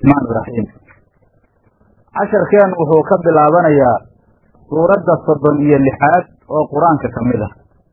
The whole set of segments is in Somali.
raxmaan iraxiim casharkeen wuxuu ka bilaabanayaa suuradda soddon iyo lixaad oo qur-aanka ka mid ah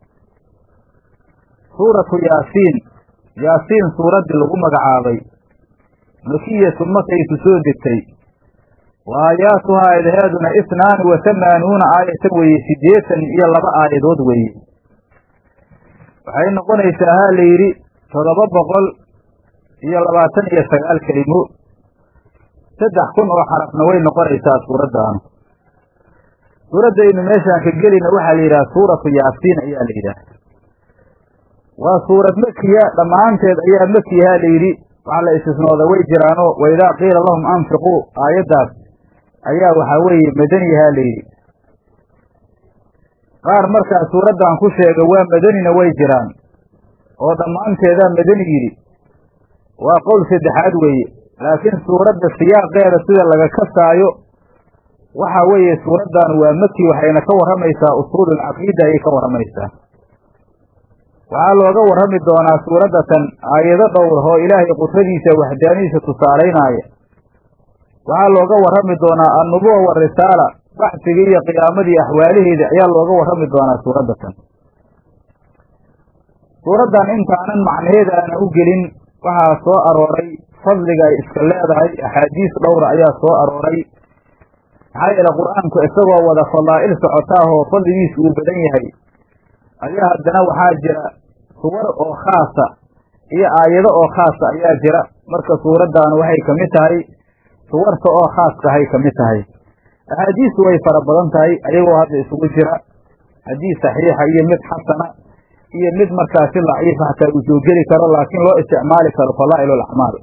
suuratu yaasiin yaasiin suuraddii lagu magacaabay makiyatu makayku soo degtay wa aayaatuhaa aayadaheeduna isnaani wa hamaanuuna aayatan weeye siddeetan iyo laba aayadood weeye waxay noqonaysaa haa la yidhi toddoba boqol iyo labaatan iyo sagaal kelimo saddex kun oo xarafna way noqonaysaa suuraddaanu suuraddaynu meeshaan ka gelina waxaa la yidhaha suuratu yaasiin ayaa la yidhaha waa suurad makiya dhammaanteed ayaa makiyahaa la yidhi waxaa la istisnooda way jiraanoo waidaa qiila lahum anfiquu aayaddaas ayaa waxaa weeye madaniyahaa la yidhi qaar markaa suuraddan ku sheega waa madanina way jiraan oo dhammaanteedaa madani yidhi waa qowl saddexaad weeye laakiin suuradda siyaaqeeda sida laga kasaayo waxa weeye suuraddan waa maki waxayna ka warramaysaa usuululcaqiida ayay ka warramaysaa waxaa looga warrami doonaa suuraddatan aayado dhowr oo ilaahay qudradiisa waxdaanidiisa tusaalaynaya waxaa looga warrami doonaa annubuwa warisaala baxsigii iyo qiyaamadii axwaalaheeda ayaa looga warrami doonaa suuraddatan suuraddan intaanan macnaheeda aana u gelin waxaa soo arooray fadliga ay iska leedahay axaadiis dhowra ayaa soo arooray maxaa yeele qur-aanku isagoo wada fadaa'il socotaahoo fadligiisu uu badan yahay ayaa haddana waxaa jira suwar oo khaasa iyo aayado oo khaasa ayaa jira marka suuraddaanu waxay ka mid tahay suwarta oo khaaskahay ka mid tahay axaadiistu way fara badan tahay ayagoo hadda isugu jira xadiis saxiixa iyo mid xasana iyo mid markaasi daciifa hataa uu soo geli karo laakiin loo isticmaali karo fadaa'il alacmaal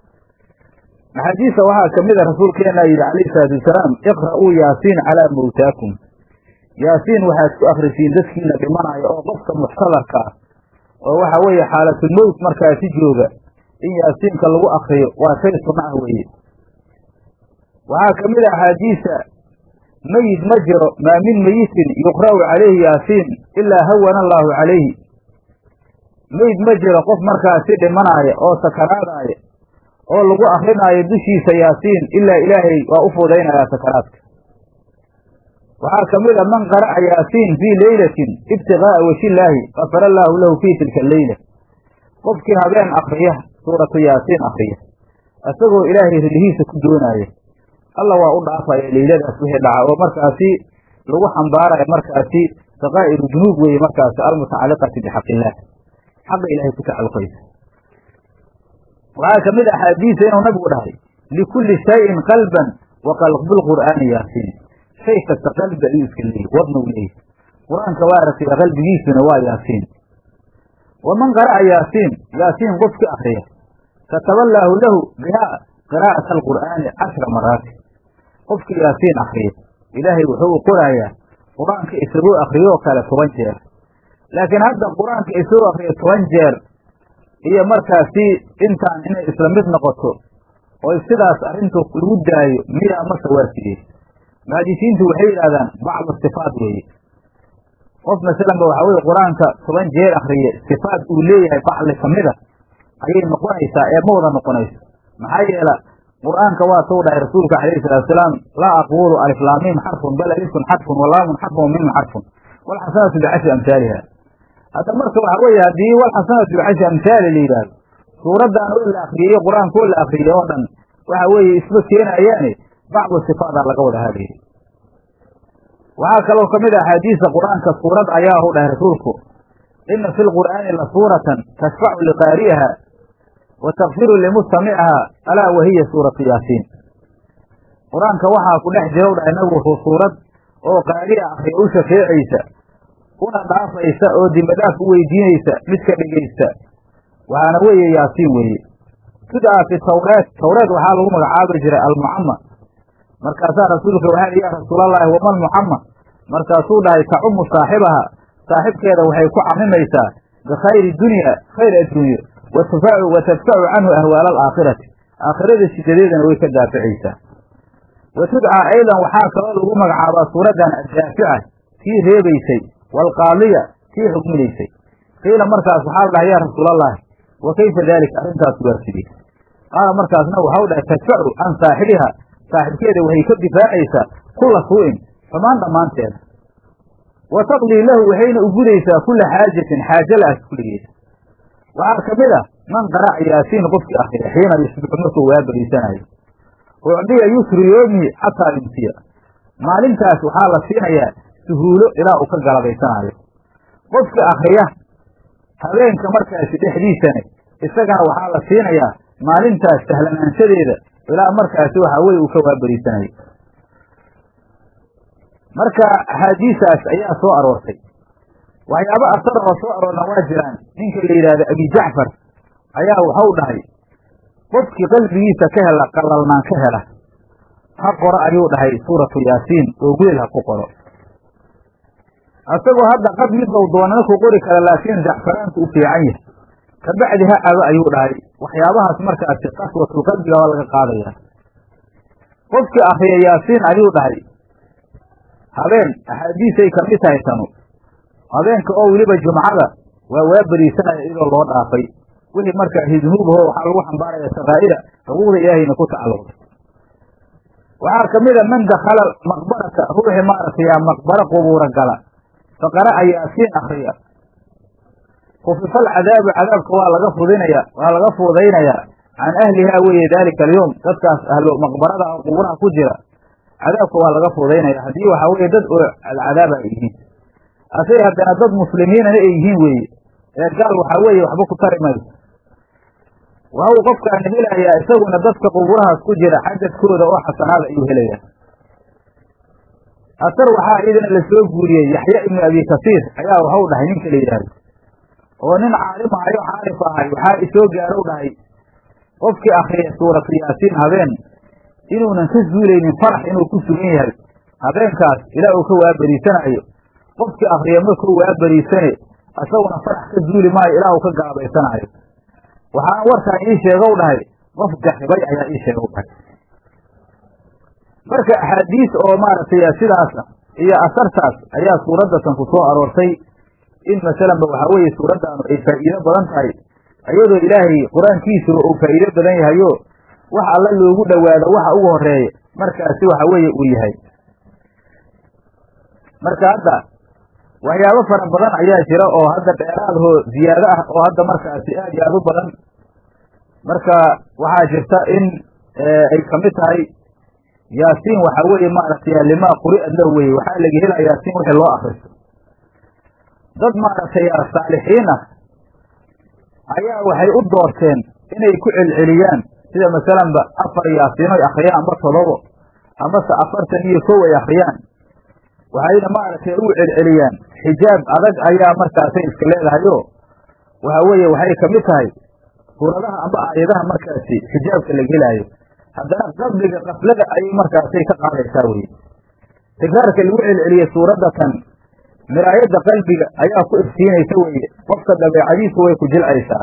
axaadiista waxaa ka mid a rasuulkeena yidhi calayhi salaatu wasalaam iqra'uu yaasiin calaa mawtaakum yaasiin waxaad ku akrisiin dadkiina dhimanaya oo qofka muxtadarka ah oo waxa weeye xaalatulmowt markaasi jooga in yaasiinka lagu akriyo waa shay sunna ah weeye waxaa ka mid a axaadiisa meyid ma jiro maa min meyitin yuqra'u calayhi yaasiin ilaa hawana allaahu calayhi meyd ma jiro qof markaasi dhimanaaya oo sakaraadaaya oo lagu akrinaayo dushiisa yaasiin ilaa ilaahay waa u fudaynayaa sakaraadka waxaa ka mid a man qara'a yaasiin fii leylatin ibtiqaa'a wajhillaahi gafara allaahu lahu fii tilka leyla qofkii habeen akriya suuratu yaasiin akriya isagoo ilaahay ridhihiisa ku doonaaya alla waa u dhaafaya leyladaas wixii dhaca oo markaasi lagu xambaaraya markaasi sakaa'iru junuub weeye markaasi almutacalliqati bixaqillaah xaqa ilaahay ku tacalluqaysa waxaa ka mid a axaadiisa inuu nabigu dhahay likulli shayin qalban wa qalbulqur'aani yaasiin shay kasta qalbi ayuu iska leeyay wadnau leeyahy qur-aanka waa aragtaya qalbigiisuna waa yaasiin waman qara'a yaasiin yaasiin qofki akriya kataba allaahu lahu bihaa qiraa'ata alqur'aani cashra maraati qofkii yaasiin akriya ilaahay wuxuu u qorayaa qur-aanka isagoo akriyoo kale toban jeer laakiin hadda qur-aanka isagoo akriyo toban jeer iyo markaasi intaan inay isla mid noqoto oo sidaas arrintu lagu daayo miyaa mase waa sidee muxadisiintu waxay yidhahdaan bacdu sifaat weeye qof masalanba waxa weye qur-aanka toban jeer akriye sifaat uu leeyahay bacli kamida ayay noqonaysaa ee ma wada noqonayso maxaa yeela qur-aanka waa tou dhahay rasuulka calayhi salatu wasalaam laa aquulu aliflaamiim xarfun bal alifun xarfun walaamun xarfun wamimun xarfun walxasanatu bicashri amhaaliha hadda marka waxa weeye haddii walxasanatu bicashri amhaali la yidhaahdo suuraddan oo la akriyey qur-aanka oo la akriyey oo dhan waxa weeye isma keenayaane bacdu sifaadaa laga wada hadlayay waxaa kaloo ka mid a axaadiisa qur-aanka suurad ayaa u dhahay rasuulku ina fi lqur'aani la suuratan tashfacu liqaari'iha wa takfiru limustamicaha alaa wahiya suuratu yaasiin qur-aanka waxaa ku dhex jira u dhahay nabigu suurad oo qaari'a akriya u shafeecaysa una dhaafaysa oo dimadhaaf u weydiinaysa midka dhegaysta waxaana weeye yaasiin weeye sidaa fi tawreed tawreed waxaa lagu magacaabi jiray almucama markaasaa rasuulka waxaa ya rasuulallaahi wama almucama markaasuu dhahay tacumu saaxibaha saaxibkeeda waxay ku camimaysaa bikhayri dunya khayr adduunye wa tadfacu canhu ahwaala alaakhirati aakhirada shidadeedana way ka daaficaysaa wa tudcaa aydan waxaa kaloo lagu magacaabaa suuraddan addaafica kii reebaysay waalqaaliya kii xugminaysay qiila markaas waxaa la dhahay yaa rasuulallaahi wa kayfa daalika arrintaas waa sidee qaala markaasna waxau dhahay tadfacu can saaxibiha saaxibkeeda waxay ka difaacaysaa kulla suu'in xumaan dhammaanteeda wa taqdii lahu waxayna ugudaysaa kulla xaajatin xaajo la-as kulligeeda waxaa ka mid a man qara'a yaasiin qofkii akriya xiina yusbixu markuu waa bariisanayo ucdiya yusru yoomihi xataa yumsiya maalintaas waxaa la siinayaa suhuulo ilaa uu ka galabaysanayo qofka akriya habeenka markaasi dhexdiisana isagana waxaa la siinayaa maalintaas sahlanaanshadeeda ilaa markaasi waxaa weye uu ka waabariisanayo marka axaadiisaas ayaa soo aroortay waxyaaba asara oo soo aroorna waa jiraan ninka la yidhaahdo abi jacfar ayaa waxau dhahay qofkii qalbigiisa ka hela qalalnaan ka hela ha qoro ayuu dhahay suuratu yaasiin oo weel ha ku qoro asagoo hadda qad midbau doonana ku qori kara laakiin jacfaraanku u fiican yahay kabacdi ha cabo ayuu dhahay waxyaabahaas markaasi qaswatul qalbiga waa laga qaadaya qofkii akriya yaasiin ayuu dhahay habeen axaadiisay kamid tahay tanu habeenka oo weliba jumcada waa waa beriisanaya iyadoo loo dhaafay wixii markaa hidnuubaho waxaa lagu xambaaraya sakaa'ira xuquuqda ilaahayna ku tacalluqday waxaa kamid a man dakhala maqbarata ruuxii maaragtay maqbaro qubuura gala faqara'a yaasiin akriya kufifa alcadaabu cadaabka waa laga fudinaya waa laga fuudaynayaa can ahlihaa weeye daalika alyowm dadkaas ahlo maqbarada oo quburaha ku jira cadaabka waa laga fuudaynaya haddii waxaa weeye dad oo cadaaba ay yihiin asay haddana dad muslimiinana ay yihiin weeye ee gaal waxaa weeye waxba ku tari mayso waxa uu qofkaani helayaa isaguna dadka quburahaas ku jira xadadkooda oo xasanaada ayuu helayaa asar waxaa iyadana la soo guuriyey yaxya ibnu abi kasiir ayaa waxau dhahay ninka la yidhaahdo oo nin caalim ahayo caarif ahay waxaa isoo gaarow dhahay qofkii akriya suuratu yaasiin habeen inuunan ka zuulaynin farax inuu ku sugan yahay habeenkaas ilaa uu ka waaberiisanaayo qofkii akriya markuu waaberiisane isaguna farax ka zuuli maayo ilaa uu ka gaabaysanaayo waxaana warkaan ii sheegow dhahay qof jaxibay ayaa ii sheegow dhahay marka axaadiis oo maaragtay sidaasa iyo asartaas ayaa suuraddatan ku soo aroortay in masalanba waxaa weeye suuraddaanu ay faa'iido badan tahay iyadoo ilaahay qur-aankiisuba uu faa'iido badan yahayo wax alla loogu dhowaado waxa ugu horeeya markaasi waxa weeye uu yahay marka hadda waxyaabo fara badan ayaa jira oo hadda dheeraadahoo ziyaado ah oo hadda markaasi aad iyo aad u badan marka waxaa jirta in ay kamid tahay yaasiin waxaa weeye maaragtay limaa quri'ad la weye waxaa laga helaa yaasiin wixii loo akristo dad maaragtay saalixiin ah ayaa waxay u doorteen inay ku celceliyaan sida masalanba afar yaasiin oy akriyaan amba todobo amase afartan iyo kow ay akriyaan waxayna maaragtay ugu celceliyaan xijaab adag ayaa markaasay iska leedahayo waxa weeye waxay kamid tahay suuradaha amba aayadaha markaasi xijaabka laga helaayo haddana qabliga qaflada ayay markaasay ka qaadaysaa weye tikraarka lagu celceliyey suuraddatan miraayadda qalbiga ayaa ku iftiinaysa weye qofka dabeecadiisu way ku jilcaysaa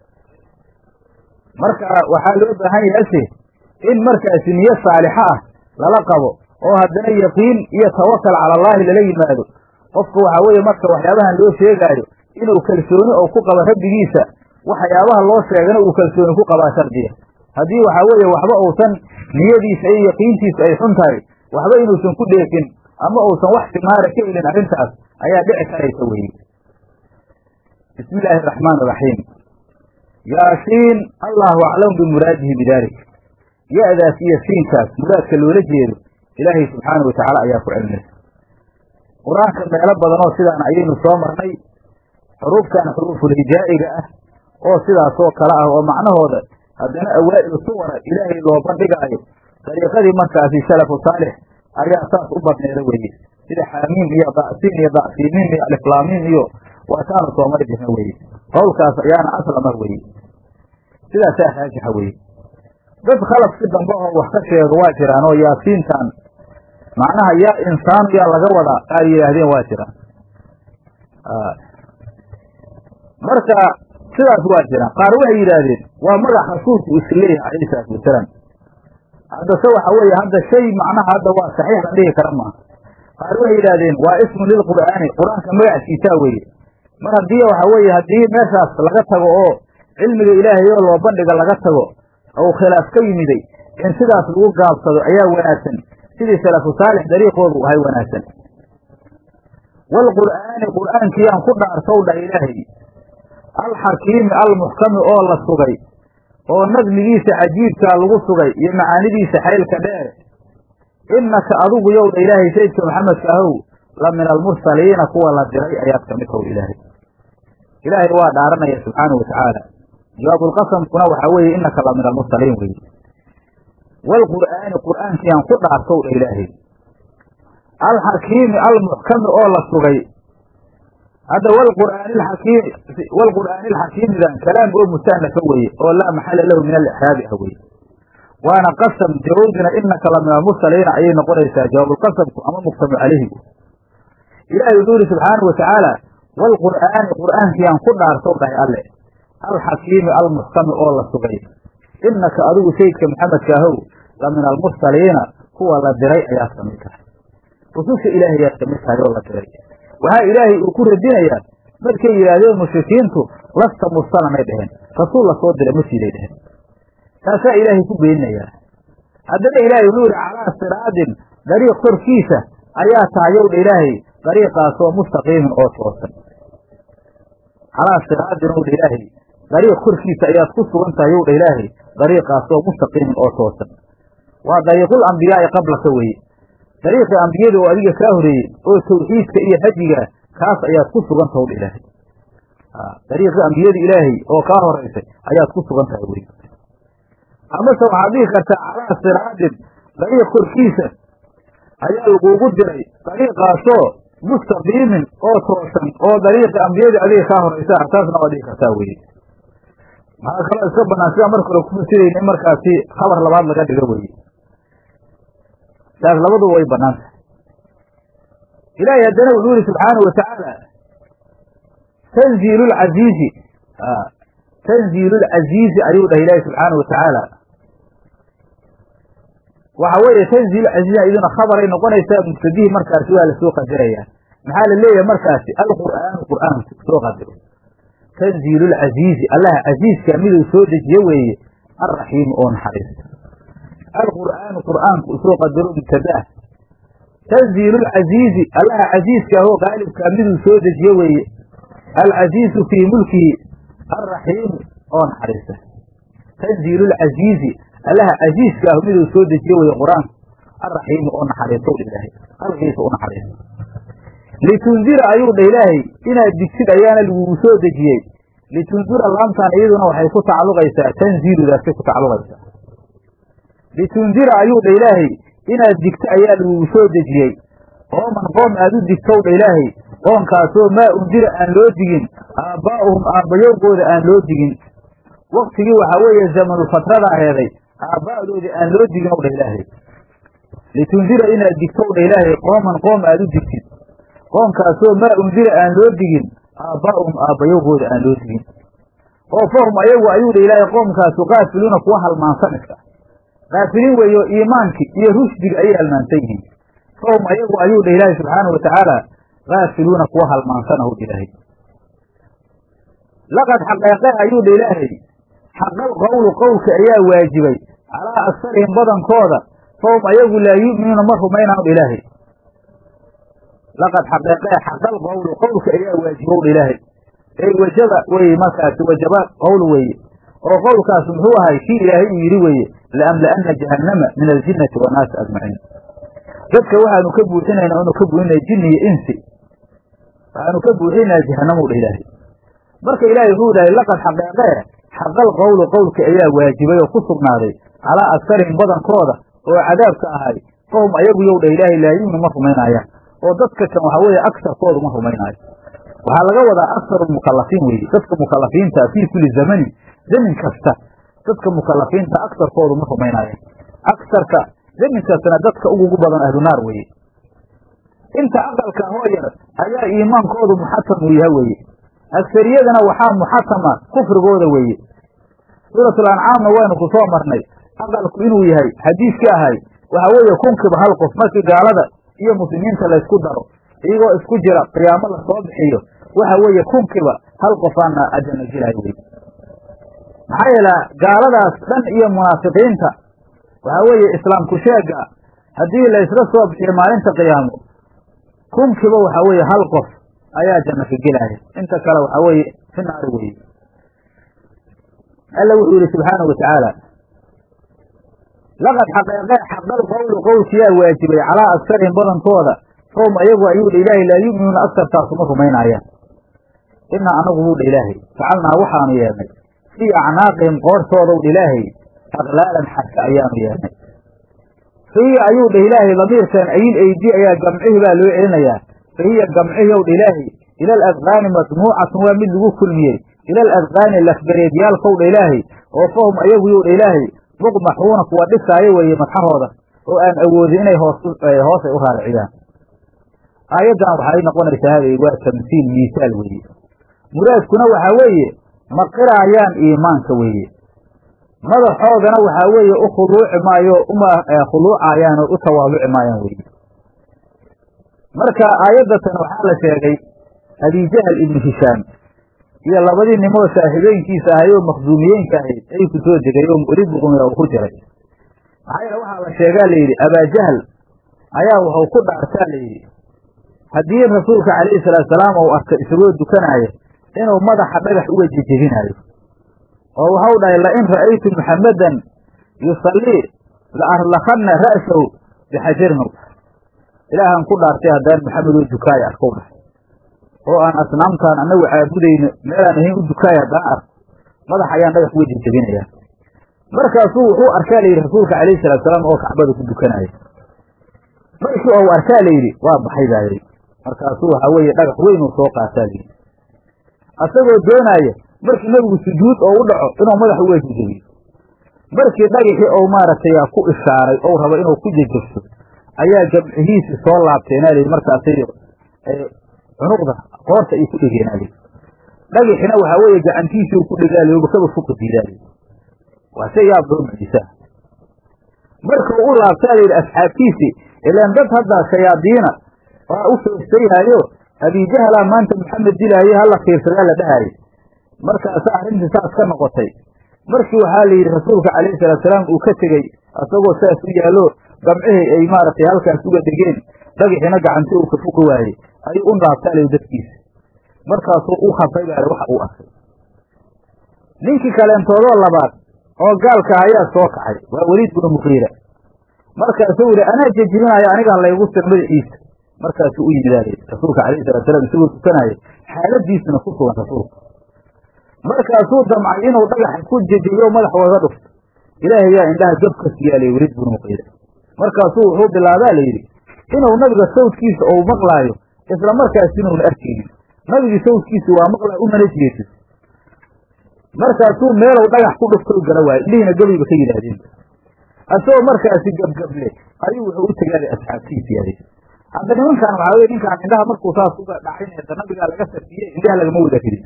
marka waxaa loo baahan yahase in markaasi niyo saalixa ah lala qabo oo haddana yaqiin iyo tawakal cala allaahi lala yimaado qofka waxaa weeye marka waxyaabahan loo sheegaayo inuu kalsooni oo ku qabo rabbigiisa waxyaabaha loo sheegana uu kalsooni ku qabaa shardiya haddii waxaa weeye waxba uusan niyadiisa iyo yaqiintiisa ay xun tahay waxba inuusan ku dheefin ama uusan wax simaara ka helin arrintaas ayaa dhici karaysa weeye bismi illaahi araxmaan iraxiim yaasiin allahu aclamu bimuraadihi bidalik ya-daas iyo siinkaas muraadka loola jeedo ilaahay subxaanau watacaala ayaa ku cilmaysa qur-aanka meelo badan oo sidaan ayaynu soo marnay xuruuftan xuruufulhijaa'iga ah oo sidaasoo kale ah oo macnahooda haddana awaa'ilu suwara ilaahay loo bandhigaayo dariiqadii markaasi salafu saalix ayaa saas u badneeda weeye sida xaamiim iyo da'siin iyo da'siimiin iyo aliflaamiin iyo waataanu soo mari jirna weeye qowlkaas ayaana aslama weeye sidaasaa raajixa weeye dad khalafki dambe oo wax ka sheego waa jiraan oo yaasiintan macnaha yaa insaanu yaa laga wadaa qaar yidhaahdeen waa jiraan marka sidaas waa jiraan qaar waxay yidhaahdeen waa magac rasuulku iska leeyahay calayhi salaatu wasalaam haddase waxa weeye hadda shay macnaha hadda waa saxiix la dhihi kara maaha qaar waxay yidhaahdeen waa ismun lilqur'aani qur-aanka magackiisaa weeye mar haddii waxa weeye haddii meeshaas laga tago oo cilmiga ilaahay oo loo bandhiga laga tago ou khilaaf ka yimiday in sidaas lagu gaabsado ayaa wanaagsan sidii salafu saalix dariiqoodu ahay wanaagsan waalqur'aani qur'aankiyaan ku dhaartow dhah ilaahay alxakiimi almuxkami oo la sugay oo nadmigiisa cajiibkaa lagu sugay iyo macaanidiisa xaylka dheer innaka adigu yow dha ilaahay sayidka maxamedka ahow la min almursaliina kuwa la diray ayaad ka mid taw ilaahay ilaahay waa dhaaranaya subxaanau watacaala jawaabulqasamkuna waxaa weeye innaka la min almursaliin weye waalqur'aani qur'aankiyaan ku dhaartow dha ilaahay alxakiimi almuxkami oo la sugay hadda wlqur'aani alxakiimi waalqur'aani alxakiimidan kalaam oo mustahnafa weeye oo laa maxala lahu min alixraabi ah weye waana qasam jawabdina inaka la min almursaliina ayay noqonaysaa jawaabulqasamku ama muqsamu calayhigu ilaahay wuxuu yihi subxaanau watacaala waalqur'aani qur'aankiyaan ku dhaartow dhahay alle alxakiimi almuxkami oo la sugay inaka adigu sayidka maxamedka ahow la min almursaliina kuwa la diray ayaad ka mid tahay rususha ilaahay ayaad ka mid tahay oo la diray waxaa ilaahay uu ku radinayaa markay yidhaahdeen mushrikiintu lasta mursalanay dheheen rasuul la soo diray ma siiday dheheen taasaa ilaahay ku beeninayaa haddana ilaahay wuxuu yihi calaa siraadin dariiq korkiisa ayaa tahayow dha ilaahay dariiqaasoo mustaqiimin oo toosan calaa siraadin ow dha ilaahay dariiq korkiisa ayaad ku sugan tahay yow dha ilaahay dariiqaasoo mustaqiimin oo toosan waa dariiqul ambiyaa'i qablaka weye dariiqii ambiyada oo adiga kaa horeeyey oo tawxiidka iyo hajiga kaas ayaad ku sugan tahay dha ilaahay dariiqii ambiyada ilaahay oo kaa horeysay ayaad ku sugan tahay wey amase waxaad dhihi kartaa calaa siraadin dariiq korkiisa ayaa lagugu diray dariiqaasoo mustaqiimin oo toosan oo dariiqii ambiyadii adiga kaa horeysa taasna waad dhihi kartaa weye maxaa kaloo iska banaan sida marka hore ku fasirayna in markaasi khabar labaad laga dhigo weye taas labaduba way banaan tahay ilaahay haddana wuxuu yihi subxaanau watacaala tanziilu lcaziizi tanziilu lcaziizi ayuu dhahay ilaahi subxaanau watacaala waxa weeye tanziilu caziizi iduna khabaray noqonaysaa mubtadihii markaasi waa lasoo qadaraya maxaa la leeyahay markaasi alqur'aanu qur'aanku soo qadaro tanziilu lcaziizi allaha casiizka miduu soo dejiye weeye alraxiimi oo naxariista alqur'aanu qur'aanku usoo qadaro mubtadaah tanziilu lcaziizi allaha casiiska ahoo qaalibkaa miduu soo dejiye weeye alcaziizu fii mulkihi alraxiimu oo naxariista tanziilu lcaziizi allaha casiiska ah miduu soo dejiye weeye qur-aanku alraxiimu oo naxariisto ilaahay halkiisa u naxariisto litundira ayuu dha ilaahay inaad digsid ayaana lagugu soo dejiyey litundira laamtan iyaduna waxay ku tacalluqaysaa tanziiludaasay ku tacalluqaysaa litundira ayuu dha ilaahay inaad digto ayaa lagugu soo dejiyey qooman qoom aad u digtow dha ilaahay qoonkaasoo maa undira aan loo digin aabbaa'uhum aabbayowgooda aan loo digin waktigii waxaa weeye zamanulfatrada aheeday aabba'doodii aan loo digin ow dha ilaahay litundira inaad digtow dha ilaahay qooman qoom aad u digtid qoonkaasoo maa undira aan loo digin aabbaa'uhum aabbayowgooda aan loo digin oo fahum ayagu ayuu dha ilaahay qoomkaasu kaafiluuna kuwa halmaansan iska kaafiliin weeyo iimaankii iyo rushdiga ayay halmaansan yihiin fahum ayagu ayuu dha ilaahay subxaana wa tacaala kaafiluuna kuwa halmaansan ahu ilaahay laqad xaqeeqe ayuu dha ilaahay xaqal qowlu qowlka ayaa waajibay calaa aksarihim badankooda fahum ayagu laa yu'minuuna ma rumaynaan dha ilaahay laqad xaqeeqee xaqal qowlu qowlka ayaa waajibow dha ilaahay ey wajaba weye markaasi wajaba qowl weeye oo qowlkaas muxuu ahay kii ilaahay uu yidhi weeye laamla'anna jahannama min aljinnati wannaasi ajmaciin dadka waxaanu ka buuxinaynaa inu ka buuxinaya jinni iyo insi waxaanu ka buuxinaynaa jahannamu dha ilaahay marka ilaahay wuxuu dhahay laqad xaqeeqee xaqal qowlu qowlka ayaa waajibay oo ku sugnaaday calaa aksarihim badankooda oo cadaabka ahay fahum ayagu yow dha ilaahay laa yu'minu ma rumaynaayaan oo dadka kan waxa weeye agsarkoodu ma rumaynaayo waxaa laga wadaa aksaru mukalafiin weeye dadka mukalafiinta fii kulli zamanin zamin kasta dadka mukalafiinta agsarkoodu ma rumaynaayaan agsarka zamin kastana dadka ugugu badan ahlunaar weeye inta aqalka hoo yar ayaa iimaankoodu muxatam uu yaha weeye agsariyadana waxaa muxatama kufrigooda weeye suuratul ancaamna waynu ku soo marnay aqalku inuu yahay xadiiskii ahay waxa weeye kunkiba hal qof markii gaalada iyo muslimiinta laysku daro iyagoo isku jira qiyaamo lasoo bixiyo waxa weeye kunkiba hal qofaana ajana jilahay wey maxaa yeele gaaladaas dhan iyo munaafiqiinta waxaa weeye islaamku sheega haddii la isla soo bixiyo maalinta qiyaamo kunkiiba waxaa weeye hal qof ayaa janno ka gelaya inta kale waxaa weeye fi naari weeye alla wuxuu yihi subxaanau watacaala laqad xaqeeqee xaqal qowlu qowlkiyaa waajibay calaa agsarihim badankooda fahum ayagu ayuu dha ilaahay laa yu'minuuna agsartaasuma rumaynaayaan inaa anagu buu dha ilaahay facalnaa waxaanu yeelnay fii acnaaqihim qoortoodaw dha ilaahay aqlaalan xadka ayaanu yeelnay fahiya ayuu dha ilaahay damiirkan ayil eydi ayaa gamcihi baa loo celinayaa fahiya gamcihi ow dha ilaahay ila aladqaani majmuucatun waa mid lagu kulmiyey ila aladqaani lafgareedyaalkow dha ilaahay oo fahum ayagu yow dha ilaahay muqmaxuuna kuwa dhisaayo weeye madxahooda oo aan awoodin inay hoos hoosay u raariciyaan aayaddan waxay noqonaysaa hada waa tamsiil miisaal weeye muraadkuna waxaa weeye ma qiraayaan iimaanka weeye madaxoodana waxaa weeye u khuluuci maayo uma khuluucayaan oo u tawaaluci maayaan weeye marka aayaddatan waxaa la sheegay abijahal ibnu hishaam iyo labadii nimoo saaxiibooyinkiisa ahay oo makhduumiyeenka ahayd ay ku soo degay oo mu'rid buqumira uu ku jiray maxaa yeele waxaa la sheegaa layidhi abaajahal ayaa wuxuu ku dhaartaa layidhi haddii rasuulka calayhi salaatu salaam uu arka isagoo dukanaayo inuu madaxa dhagax uga jejebinaayo oo waxau dhahay lain ra'aytu muxammadan yusallii la arlakanna ra'sahu bixajarin ilaahaan ku dhaartay haddaan maxamed oo dukaayo arkow dhahay oo aan asnaamtaan annagu caabudayno meelaan ahayn u dukaayo haddaan arko madax ayaan dhagax uga jejebinayaa markaasuu wuxuu arkaa layidhi rasuulka calayhi salatu salaam oo kacbada ku dukanaayo markii ou arkaa layidhi waa baxay baa yidhi markaasuu waxaa weeye dhagax weyn uu soo qaataa layidhi asagoo doonaaya markii nebigu sujuud oo u dhaco inuu madax uga jejebiyo markii dhagaxii ou maaragtay ku ishaaray ou rabo inuu ku jejebso ayaa gamcihiisi soo laabteenaa layidhi markaasay cunuqda qoorta ay ku dhegeenaa layidhi dhagaxina waxaa weeye gacantiisii ku dhegaalayo bakaba fuka diidaalayi waa shay yaab loo mucjisaa marka u laabtaa layidhi asxaabtiisii ilaan dad hadda shayaadiina waa u feestayhaayo abijahalaa maanta maxamed dilaaye hala fiirsadaa la dhahaayo markaasa arrintii saas ka noqotay markii waxaa la yidhi rasuulka calayhi salaatusalaam uu ka tegey asagoo saas u yaallo gamcihii ay maaragtay halkaas uga dhegeen dhagaxiina gacanti uu ka fuqi waayey ayuu u laabtaa layidhi dadkiisa markaasuu u khabray baale waxa uu arkay ninkii kaleentoodoo labaad oo gaalka ayaa soo kacay waa weliid binu muqiira markaasuu yidhi anaa jejibinaayo anigaa laygu sir madaxiisa markaasuu u yimidaalay rasuulka calayhi salatu salaam isagoo tukanaayo xaaladiisuna ku sugan rasuulka markaasuu damcay inuu dhagaxa ku jejebiyo madax waga dhufto ilaahay yaa indhaha gab ka siyaalay weliid binu muqiira markaasuu wuxuu bilaabaa la yidhi inuu nabiga sawdkiisa ou maqlaayo isla markaas inuuna arkaynin nabigii sawdkiisa waa maqlaayo umana jeedin markaasuu meelow dhagax ku dhufto gala waayo indhihiina gabayba ka yidhaahdeen asagoo markaasi gabgable ayuu wuxuu u tegaaday asxaabtiisi yaday hadda nimankan waxaa weye ninkaan indhaha markuu saas uga dhacinaysa nabigaa laga sarfiyey indhaha lagama wada ridin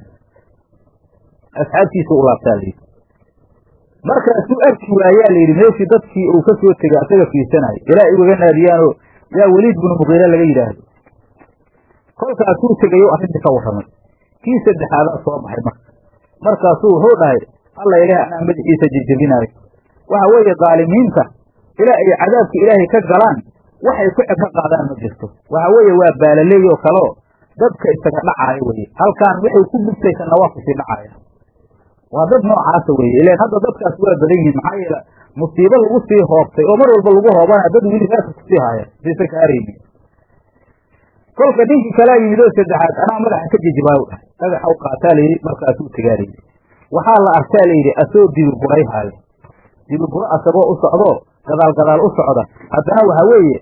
asxaabtiisa u laabtaa layidhi markaasuu arki waayaa layidhi meeshii dadkii uu ka soo tegay asaga fiirsanayo ilaa ay ugaga naadiyaanoo yaa weliid binu muqiire laga yidhaahdo kolkaasuu tegay o arrintii ka warramay kii saddexaadaa soo baxay marka markaasuu wuxuu dhahay alla ilaah anaa madaxiisa jejebinaayo waxa weeye daalimiinta ilaa ay cadaabka ilaahay ka galaan waxay ku cibro qaadaan ma jirto waxa weeye waa baalaleey oo kaleo dadka isaga dhacaayo weye halkaan waxay ku gubtaysanna waa kusii dhacaya waa dad noocaasa weye ilan hadda dadkaas waa badan yihiin maxaa yeele musiibo lagu sii hoobtay oo mar walba lagu hoobanaya dad weli raasa kusii haaya saysa kaaraynin kolka ninkii kalaa yimid oo saddexaad anaa madaxa ka jejibaayo dhahay dhagaxa u qaataa layidhi markaasuu tegaa layidhi waxaa la arkaa layidhi asoo dibiburay haayo dibiburo asagoo u socdo gadaal gadaal u socda haddana waxaa weeye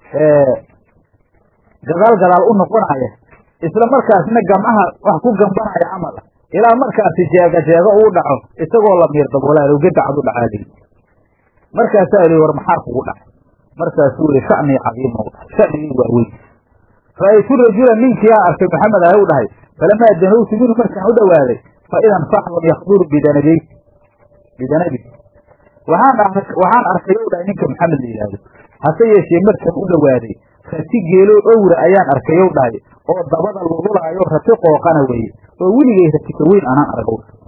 gadaal gadaal u noqonaya isla markaasna gamcaha wax ku gambanaya camal ah ilaa markaasi jeega jeego uu dhaco isagoo la miir daboolaal gadacad u dhacaa layidhi markaasaa lihi war maxaa kugu dhacay markaasuu yihi sha'nii cadiima u dhahay sha'nigii waa weyn ra'aytu rajula ninkiyaa arkay maxamed ah u dhahay falamaa danowtu minhu markaan u dhowaaday fa idan faxlun yakduru bidanabi bidanabi waxaan waxaan arkay ou dhahay ninka maxamed la yidhaahdo hase yeeshee markaan u dhowaaday rati geelo owra ayaan arkay ou dhahay oo dabada lugulaayo rati qooqana weeye oo weligay rati ka weyn anaan arag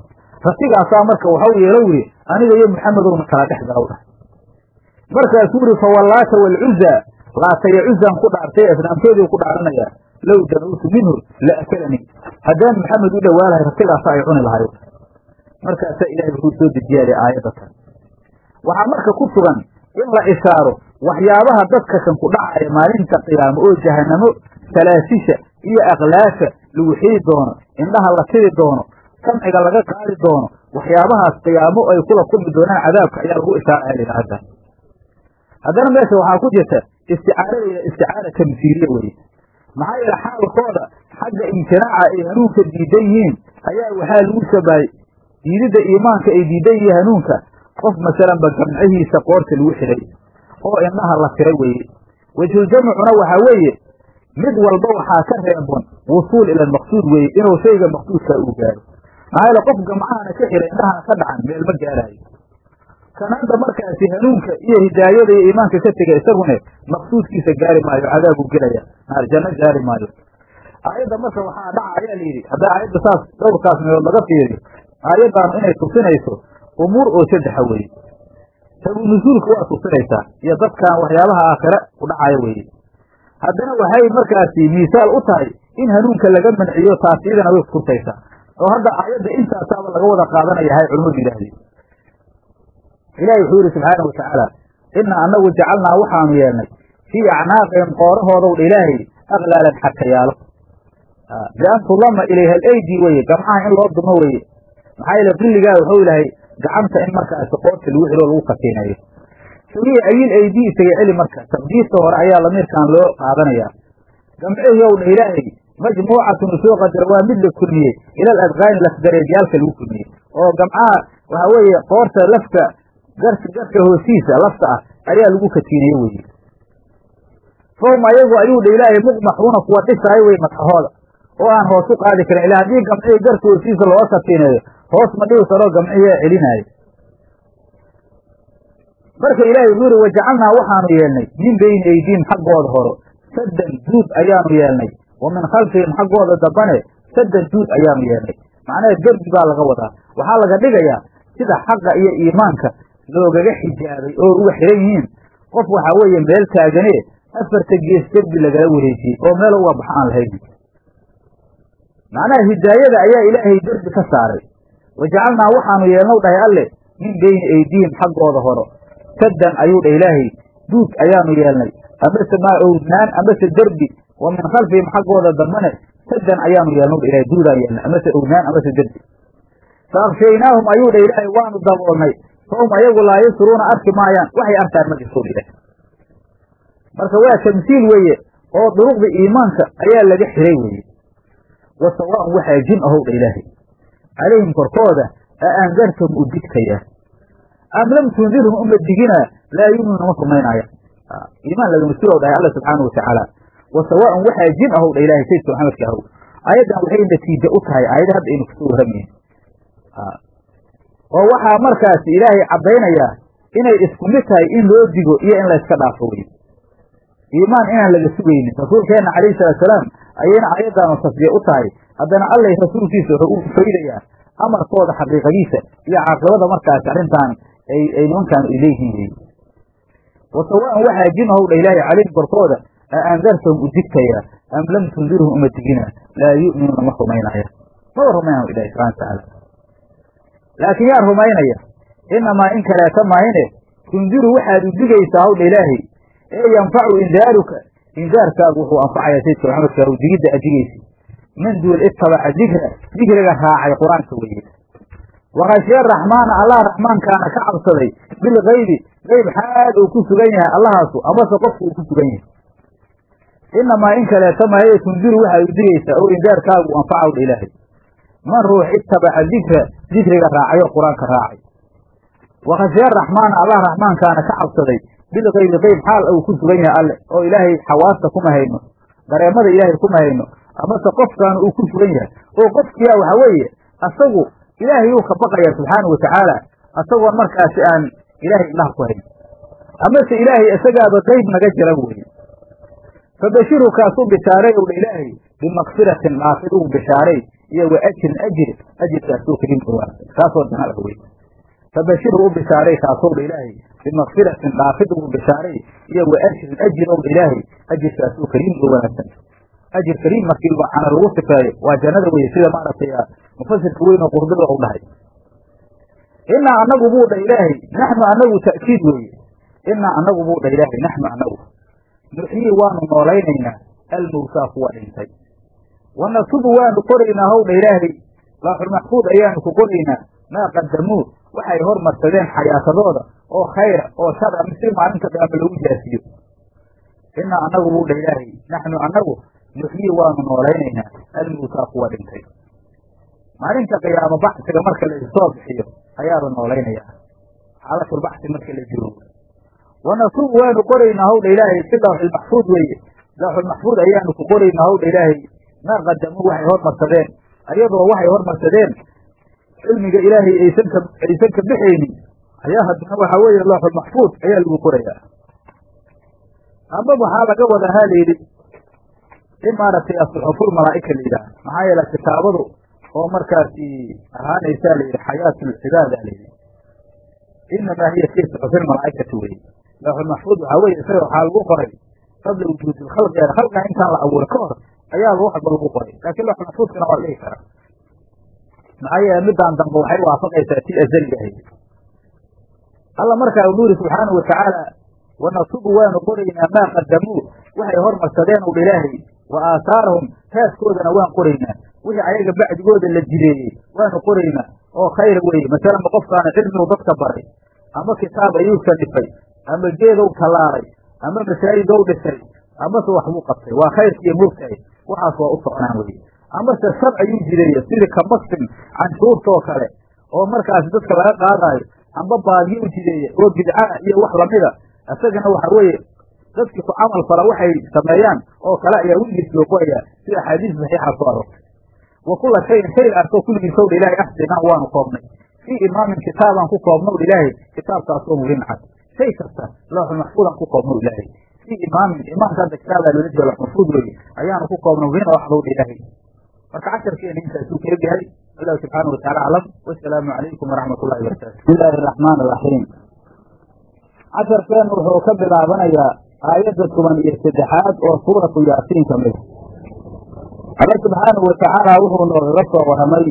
ratigaasaa marka waxau yeelo wiri aniga iyo maxamedowna kala dhex galaw dhahay markaasuu yidhi fawallaata walcuza laataya cuzaan ku dhaartay asnaamtoodii ku dhaaranaya low danawtu minhu la akalanii haddaan maxamed u dhowaalahay ratigaasa ay cuni lahay markaasaa ilahay wuxuu soo dejiyaale aayadda tan waxaa marka ku sugan in la ishaaro waxyaabaha dadka kan ku dhacaya maalinta qiyaamo oo jahanamo salaasisha iyo aqlaasha lagu xidi doono indhaha la tidi doono samciga laga qaadi doono waxyaabahaas qiyaamo ay kula kulmi doonaan cadaabka ayaa lagu ishaaraya lidhahda haddana meesha waxaa ku jirta isticaarada isticaara tamsiiliya weye maxaa yeele xaalkooda xagga imtinaaca ay hanuunka diidan yihiin ayaa waxaa lagu shabahay diididda iimaanka ay diidan yihiin hanuunka qof masalanba gamcihiisa qoorta lagu xidhay oo indhaha la tiray weeye wejhuljamcuna waxaa weeye mid walba waxaa ka reebon wusuul ila almaqsuud weeye inuu shayga maqsuudkaa uu gaaro maxaa yeele qof gamcahana ka xidhay indhahana ka dhacan meel ma gaaraayo kanaanta markaasi hanuunka iyo hidaayada iyo iimaanka ka tega isagune maqsuudkiisa gaari maayo cadaabuu gelaya naar janno gaari maayo aayadda marka waxaa dhaca ayaa la yidhi haddaa aayadda saas dhowrkaas meelood laga fiiriyo aayaddaanu inay tusinayso umuur oo saddexa weeye sabuu nusuulka waa tusinaysaa iyo dadkan waxyaabaha aakhire ku dhacaya weeye haddana waxay markaasi miisaal u tahay in hanuunka laga manciyo taas iyadana way kutusaysaa oo hadda aayadda intaasaaba laga wada qaadanaya hay culimmadu yidhaahdeen ilaahi wuxuu yidhi subxaana watacaala inaa anagu jacalnaa waxaanu yeelnay fii acnaaqihim qoorahoodow dha ilaahay aklaalan xakayaalo bian tudama ilayha alaydi weye gamcaha in loo dumo weye maxaa yeele qilligaa wuxuu ilahay gacanta in markaasi qoorta lagu xidho lagu katiinayo sugiya ayil aydii isaga celi marka taqdiirta hore ayaa lamiirkan loo qaadanaya gamcihiyow dha ilaahay majmuucatun usoo qadar waa mid la kulmiyey ila aladqaani lafdareedyaalka lagu kulmiyey oo gamcaha waxaa weeye qoorta lafka garka garka hoostiisa lafta ah ayaa lagu katiineye weye fahum ayagu ayuu dha ilaahay muqmaxuuna kuwa dhisaayo wey madaxooda oo aan hoos u qaadi karin ila haddii gamcihii garka hoostiisa looga katiineeyo hoos ma dhihi karoo gamcihiia celinaayo marka ilaahay wuxuu yihi wajacalnaa waxaanu yeelnay min beyni aydiihim xaggooda horo saddan duud ayaanu yeelnay wa min khalfihim xaggooda dambane saddan duud ayaanu yeelnay macnaha derbi baa laga wadaa waxaa laga dhigayaa sida xaqa iyo iimaanka loogaga xijaabay oo uga xiran yihiin qof waxaa weeye meel taagane afarta gees derbi lagala wareejiyey oo meel uga baxo aan lahayn macnaha hidaayada ayaa ilaahay derbi ka saaray wajacalnaa waxaanu yeelnow dhahay alle min beyni aydiihim xaggooda horo saddan ayuu dhah ilaahay duud ayaanu yeelnay amase maa owdnaan amase derbi wa min khalfihim xaggooda dambane saddan ayaanu yeelnow dha ilahay duudaan yeelnay amase owdnaan amase derbi fa akhshaynaahum ayuu dha ilaahay waanu daboolnay fahum ayagu laa yusruuna arki maayaan waxay arkaan ma jirto ilaah marka waa tamsiil weeye oo duruqda iimaanka ayaa laga xiray weeye wa sawaan waxaa jin ahow dha ilaahay calayhim korkooda a andartahum u digtaya am lam tundirhum uma diginaa laa yuminuuna ma rumaynaaya iimaan lagama sugow dhahay alla subxaana watacaala wa sawaan waxaa jin ahow dha ilaahay sayidka maxamedka ahow aayaddan waxay natiijo u tahay aayada hadda aynu kusoo warramayn oo waxaa markaasi ilaahay caddaynayaa inay isku mid tahay in loo digo iyo in layska dhaafo wey iimaan inaan laga sugaynin rasuulkeenna calayhi salaatusalaam ayayna aayaddaanu tasbiye u tahay haddana allay rasuulkiisa wuxuu u faydayaa amarkooda xaqiiqadiisa iyo caaqibada markaasi arrintan ay ay nimankaan ay leeyihiin wey wa sawaan waxaa jin ahow dha ilaahay calayhim korkooda a andartahum u digtayaa am lam tundirhum uma digina laa yu'minuuna ma rumaynaya maba rumaynayo ilahi subxana watacaala laakiin yaa rumaynaya inamaa in kaleeta mahine tundiru waxaad u digaysaa hawdha ilaahay ee yanfacu indaaruka indaarkaagu wuxuu anfacayaa sayidka maxamedka u digidda adigaysa min duul itabaca dikra dikriga raacay qur-aanka weeye wakashiya raxmaana allah raxmaankaana ka cabsaday bilgaybi gayb xaal uu ku sugan yahay allahaasu amase qofku uu ku sugan yahay inamaa in kaleeta mahaye tundiru waxaad u digaysaa oo indaarkaagu anfaca wdha ilaahay man ruux itabaca dikra dikriga raacay oo qur-aanka raacay wakashiya raxmaana allah raxmaankaana ka cabsaday bilgaybi qayb xaal uu ku sugan yahay alle oo ilaahay xawaasta kuma hayno dareemada ilaahay kuma hayno amase qofkaana uu ku sugan yahay oo qofkiyaa waxa weeye asagu ilaahay uu ka baqaya subxaana wa tacaala asagoon markaasi aan ilaahay indhaha ku hayn amase ilaahay isagaaba qayb naga jira weye fabashiru kaasuu bishaaray owdha ilaahay bimakfiratin dhaafid ugu bishaaray iyo wa ajrin ajir ajirkaasoo kariim oo wanaagsan kaasoo janna ah wey fabashir u bishaaray kaasow dha ilaahay bimakfiratin dhaafid ugu bishaaray iyo wa ajrin ajir ow ilaahay ajirkaasoo kariim oo wanaagsan ajir kariim markii waxaana lagu sifeeyo waa jannada weye sida maaragtay mufasirka weyn oo qurduba u dhahay inaa anagu buu dha ilaahay naxnu anagu ta'kiid weeye inaa anagu buu dha ilaahay naxnu anagu nuxyii waanu noolaynaynaa almowtaa kuwa dhintay wanasubu waanu qoraynaa howdha ilaahay laaxulmaxfuud ayaanu ku qoraynaa maa qadamuu waxay hormarsadeen xayaatadooda oo khayra oo shar a si maalinta qiyaama lagu jaasiyo inaa anagu buu dha ilaahay naxnu anagu nuxyii waanu noolaynaynaa almowtaa kuwa dhintay maalinta qiyaamo baxsiga marka la issoo bixiyo ayaa la noolaynayaa xaalatulbaxsi marka la jiro wanasubu waanu qoraynaa howdha ilaahay si lawxulmaxfuud weeye lawxulmaxfuud ayaanu ku qoraynaa howdha ilaahay maa qadamuu waxay hormarsadeen ayadoo waxay hormarsadeen cilmiga ilaahay aysan ka aysan ka bixaynin ayaa haddana waxaa weeye lawxulmaxfuud ayaa lagu qorayaa amba waxaa laga wadaa ha layidhi in maaragtay asuxuful malaa'ika la yidhaah maxaa yeele kitaabadu oo markaasi ahaanaysaa layidhi xayaatulcibaada layidhi inamaa hiya fii suxufil malaa'ikati weye lawxulmaxfuud waxaa weye isaga waxaa lagu qoray qabla wujuudi lkhalqi khalqiga intaan la abuuray ka hor ayaa wax walba lagu qoray laakiin lawxulmaxfuudkana waa la dhihi karaa maxaa yeele midaan dambe waxay waafaqaysaa tii azaliga ahayd alla markaa uu yuri subxaanau watacaala wanasubu waanu qoraynaa maa qadamuu waxay hormarsadeen udha ilaahay wa aahaarahum raaskoodana waan qoraynaa wixii ayaga bacdigooda la jideeyey waanu qoraynaa oo khayra weeye masalanba qofkaana cilmigu dadka baray ama kitaab ayuu sanifay ama geedow tallaalay ama masaajidow dhisay amase waxbuu qabtay waa khayrkiiyo murtahay waxaas waa u soconaan weye amase shar ayuu jideeye sidii kamastin canshuurtoo kale oo markaasi dadka laga qaadaayo amba baadiyo u jideeye oo bidca iyo wax lamida isagana waxa weeye dadkii ku camal fala waxay sameeyaan oo kale ayaa weligiis loo qorayaa sida axaadiis saxiixa soo aroortay wa kula shayin shay arkoo kulligiisowdha ilaahay axsinaa waanu koobnay fii imaamin kitaabaan ku koobnow ilaahay kitaabkaasoo murin cad shay kasta looxul maxfuudaan ku koobnow ilaahay fii imaamin imaamka hadda kitaabaa loola jeeda looxulmaxfuud weeye ayaanu ku koobnow murin oo axdowdha ilaahay marka casharkeena intaasuu ka egyahay wallahu subxaana wataala aclam wasalaamu calaykum waraxmat ullahi barakatu bismi illaahi araxmaan iraxiim casharkeennu wuxuu ka bilaabanayaa aayadda toban iyo saddexaad oo suuratu yaasiin ka mid alla subxaanahu watacaala wuxuu noogaga soo warramay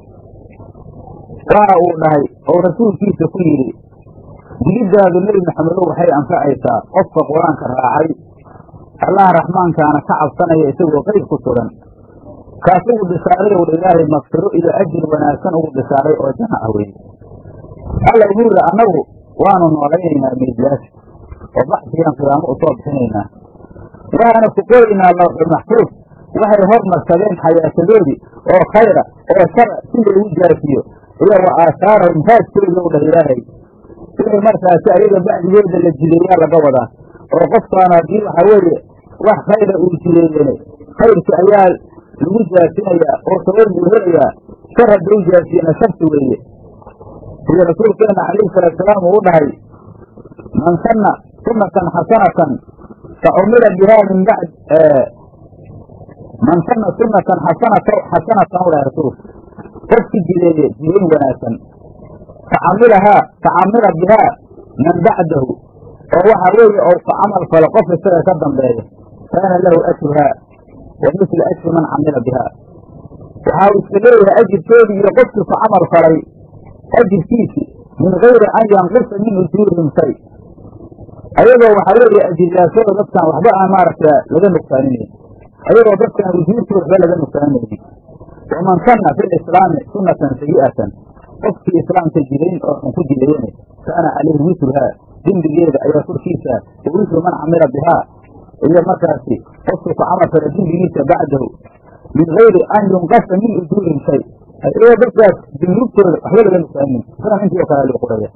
waxa uu dhahay oo rasuulkiisa ku yidhi digiddaadu nebi maxamedow waxay anfacaysaa qofka qur-aanka raacay allaha raxmaankaana ka cabsanaya isagoo qeyb ku sugan kaas ugu bishaaray owdha ilaahay maqfiro iyo ajir wanaagsan ugu bishaaray oo janno ah weeye alla ugu yidhi annagu waanu noolaynaynaa meydyaasha oo baxsigaan qiyaamo u soo bixinaynaa waxaana ku qoraynaa lawxul maxfuud waxay hormarsadeen xayaatadoodii oo khayra oo shara si loogu jaasiyo iyo wa aahaarahum raadkoodii ow dhah ilaahay wixii markaasi ayaga bacdigooda la jideeyaa laga wadaa oo qofkaan haddii waxa weeye wax khayra uu jideeyene khayrki ayaa lagu jaasinayaa oo sabab buu helayaa shar hadduu jaasiyena sharti weeye sida rasuulkeena calayhi salaatusalaam uu u dhahay man sanna sunatan xasanatan fa cumila bihaa min bacd man sanna sunatan xasanata xasanatan u dhahay rasuulku qofki jideeye jidayn wanaagsan facamilahaa facamila bihaa man bacdahu oo waxa weeye ou ka camal falo qof isaga ka dambeeya kaana lahu ajruhaa wa misla ajri man camila bihaa waxa uu iska leeyahay ajirkeedii iyo qofkii ku camal falay ajirkiisi min gayri an yanqisa min ujuurihim shay ayadoo waxaa weeye ajiryaashooda dadkaan waxba aan maaragta laga nuqsaaninayn ayadoo dadkaan ujuurtii waxba laga nuqsaaninaynin waman sanna fi lislaami sunatan sayi'atan qofkii islaamka jidayn oo xun ku jidayene kaana calayhi wisruhaa dembigeeda ayaa korkiisa wa wisru man camila bihaa iyo markaasi qofkii ku camal fala dembigiisa bacdahu min gayri an yunqasa min ujuurihim shay ayagoo dadkaas dunuubtooda waxba laga nuqsaanin sidan intii oo kale loo qoraya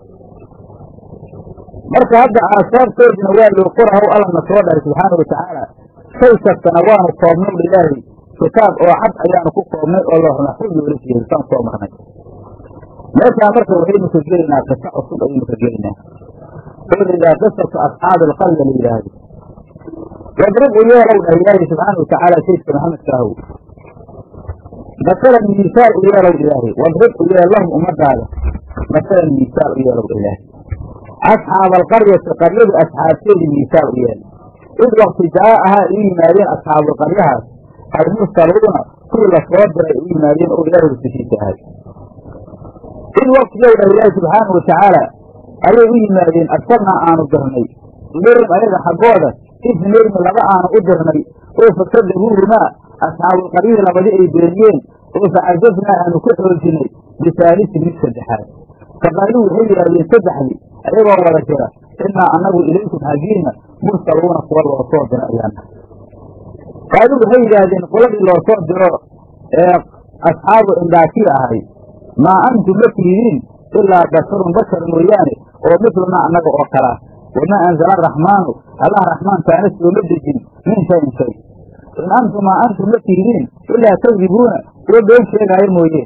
marka hadda aasaabtoodina waa loo qorahow allana soo dhahay subxaana watacaala shay kastana waanu koobnow ilaahay kitaab oo cad ayaanu ku koobnay oo loox maxfuud loola jeeday saan soo marnay meeshaa marka waxaynu ka gelaynaa qisa cusub ayaynu ka gelaynaa oo la yidhaha qisatu asxaabi alqarya la yidhaahdo wadrib u yeelow dhah ilaahay subxaana watacaala saydka maxamedka ahow masalan miisaal u yeelow ilaahay wadrib u yeel lahum ummadaada masalan miisaal u yeelow ilaahay asxaaba alqaryati qaryadu asxaabteedii miisaal u yeel id wakti jaa-ahaa u yimaadeen asxaabulqaryahaas almursaluuna kuwii lasoo diray u yimaadeen oo ilaahay rusushiisa ahay id waktigow dhah ilaahi subxaanau watacaala ayay u yimaadeen arsalnaa aanu dirnay ilayhim ayaga xaggooda isnayni laba aanu u dirnay oo fakadabuuhumaa asxaabulqaryihii labadii ay beeniyeen oo facazafnaa aanu ku xoojinay bisaalisin mid saddexaad faqaaluu waxay yidhahdeen saddexdii ayagoo wada jira innaa annagu ilaykum xaggiina mursaluuna kuwa loo soo diro ayaana qaaluu waxay yidhaahdeen qoladii loo soo diro ee asxaabu indaakiya ahay maa antum ma tihidiin ilaa basharun bashar mooyaane oo midlunaa annaga oo kalaa wamaa anzala araxmaanu allah raxmaankaana sooma dejin min shayin shay in antum maa antum ma tihidiin ilaa kadibuuna kuwa been sheegaayo mooye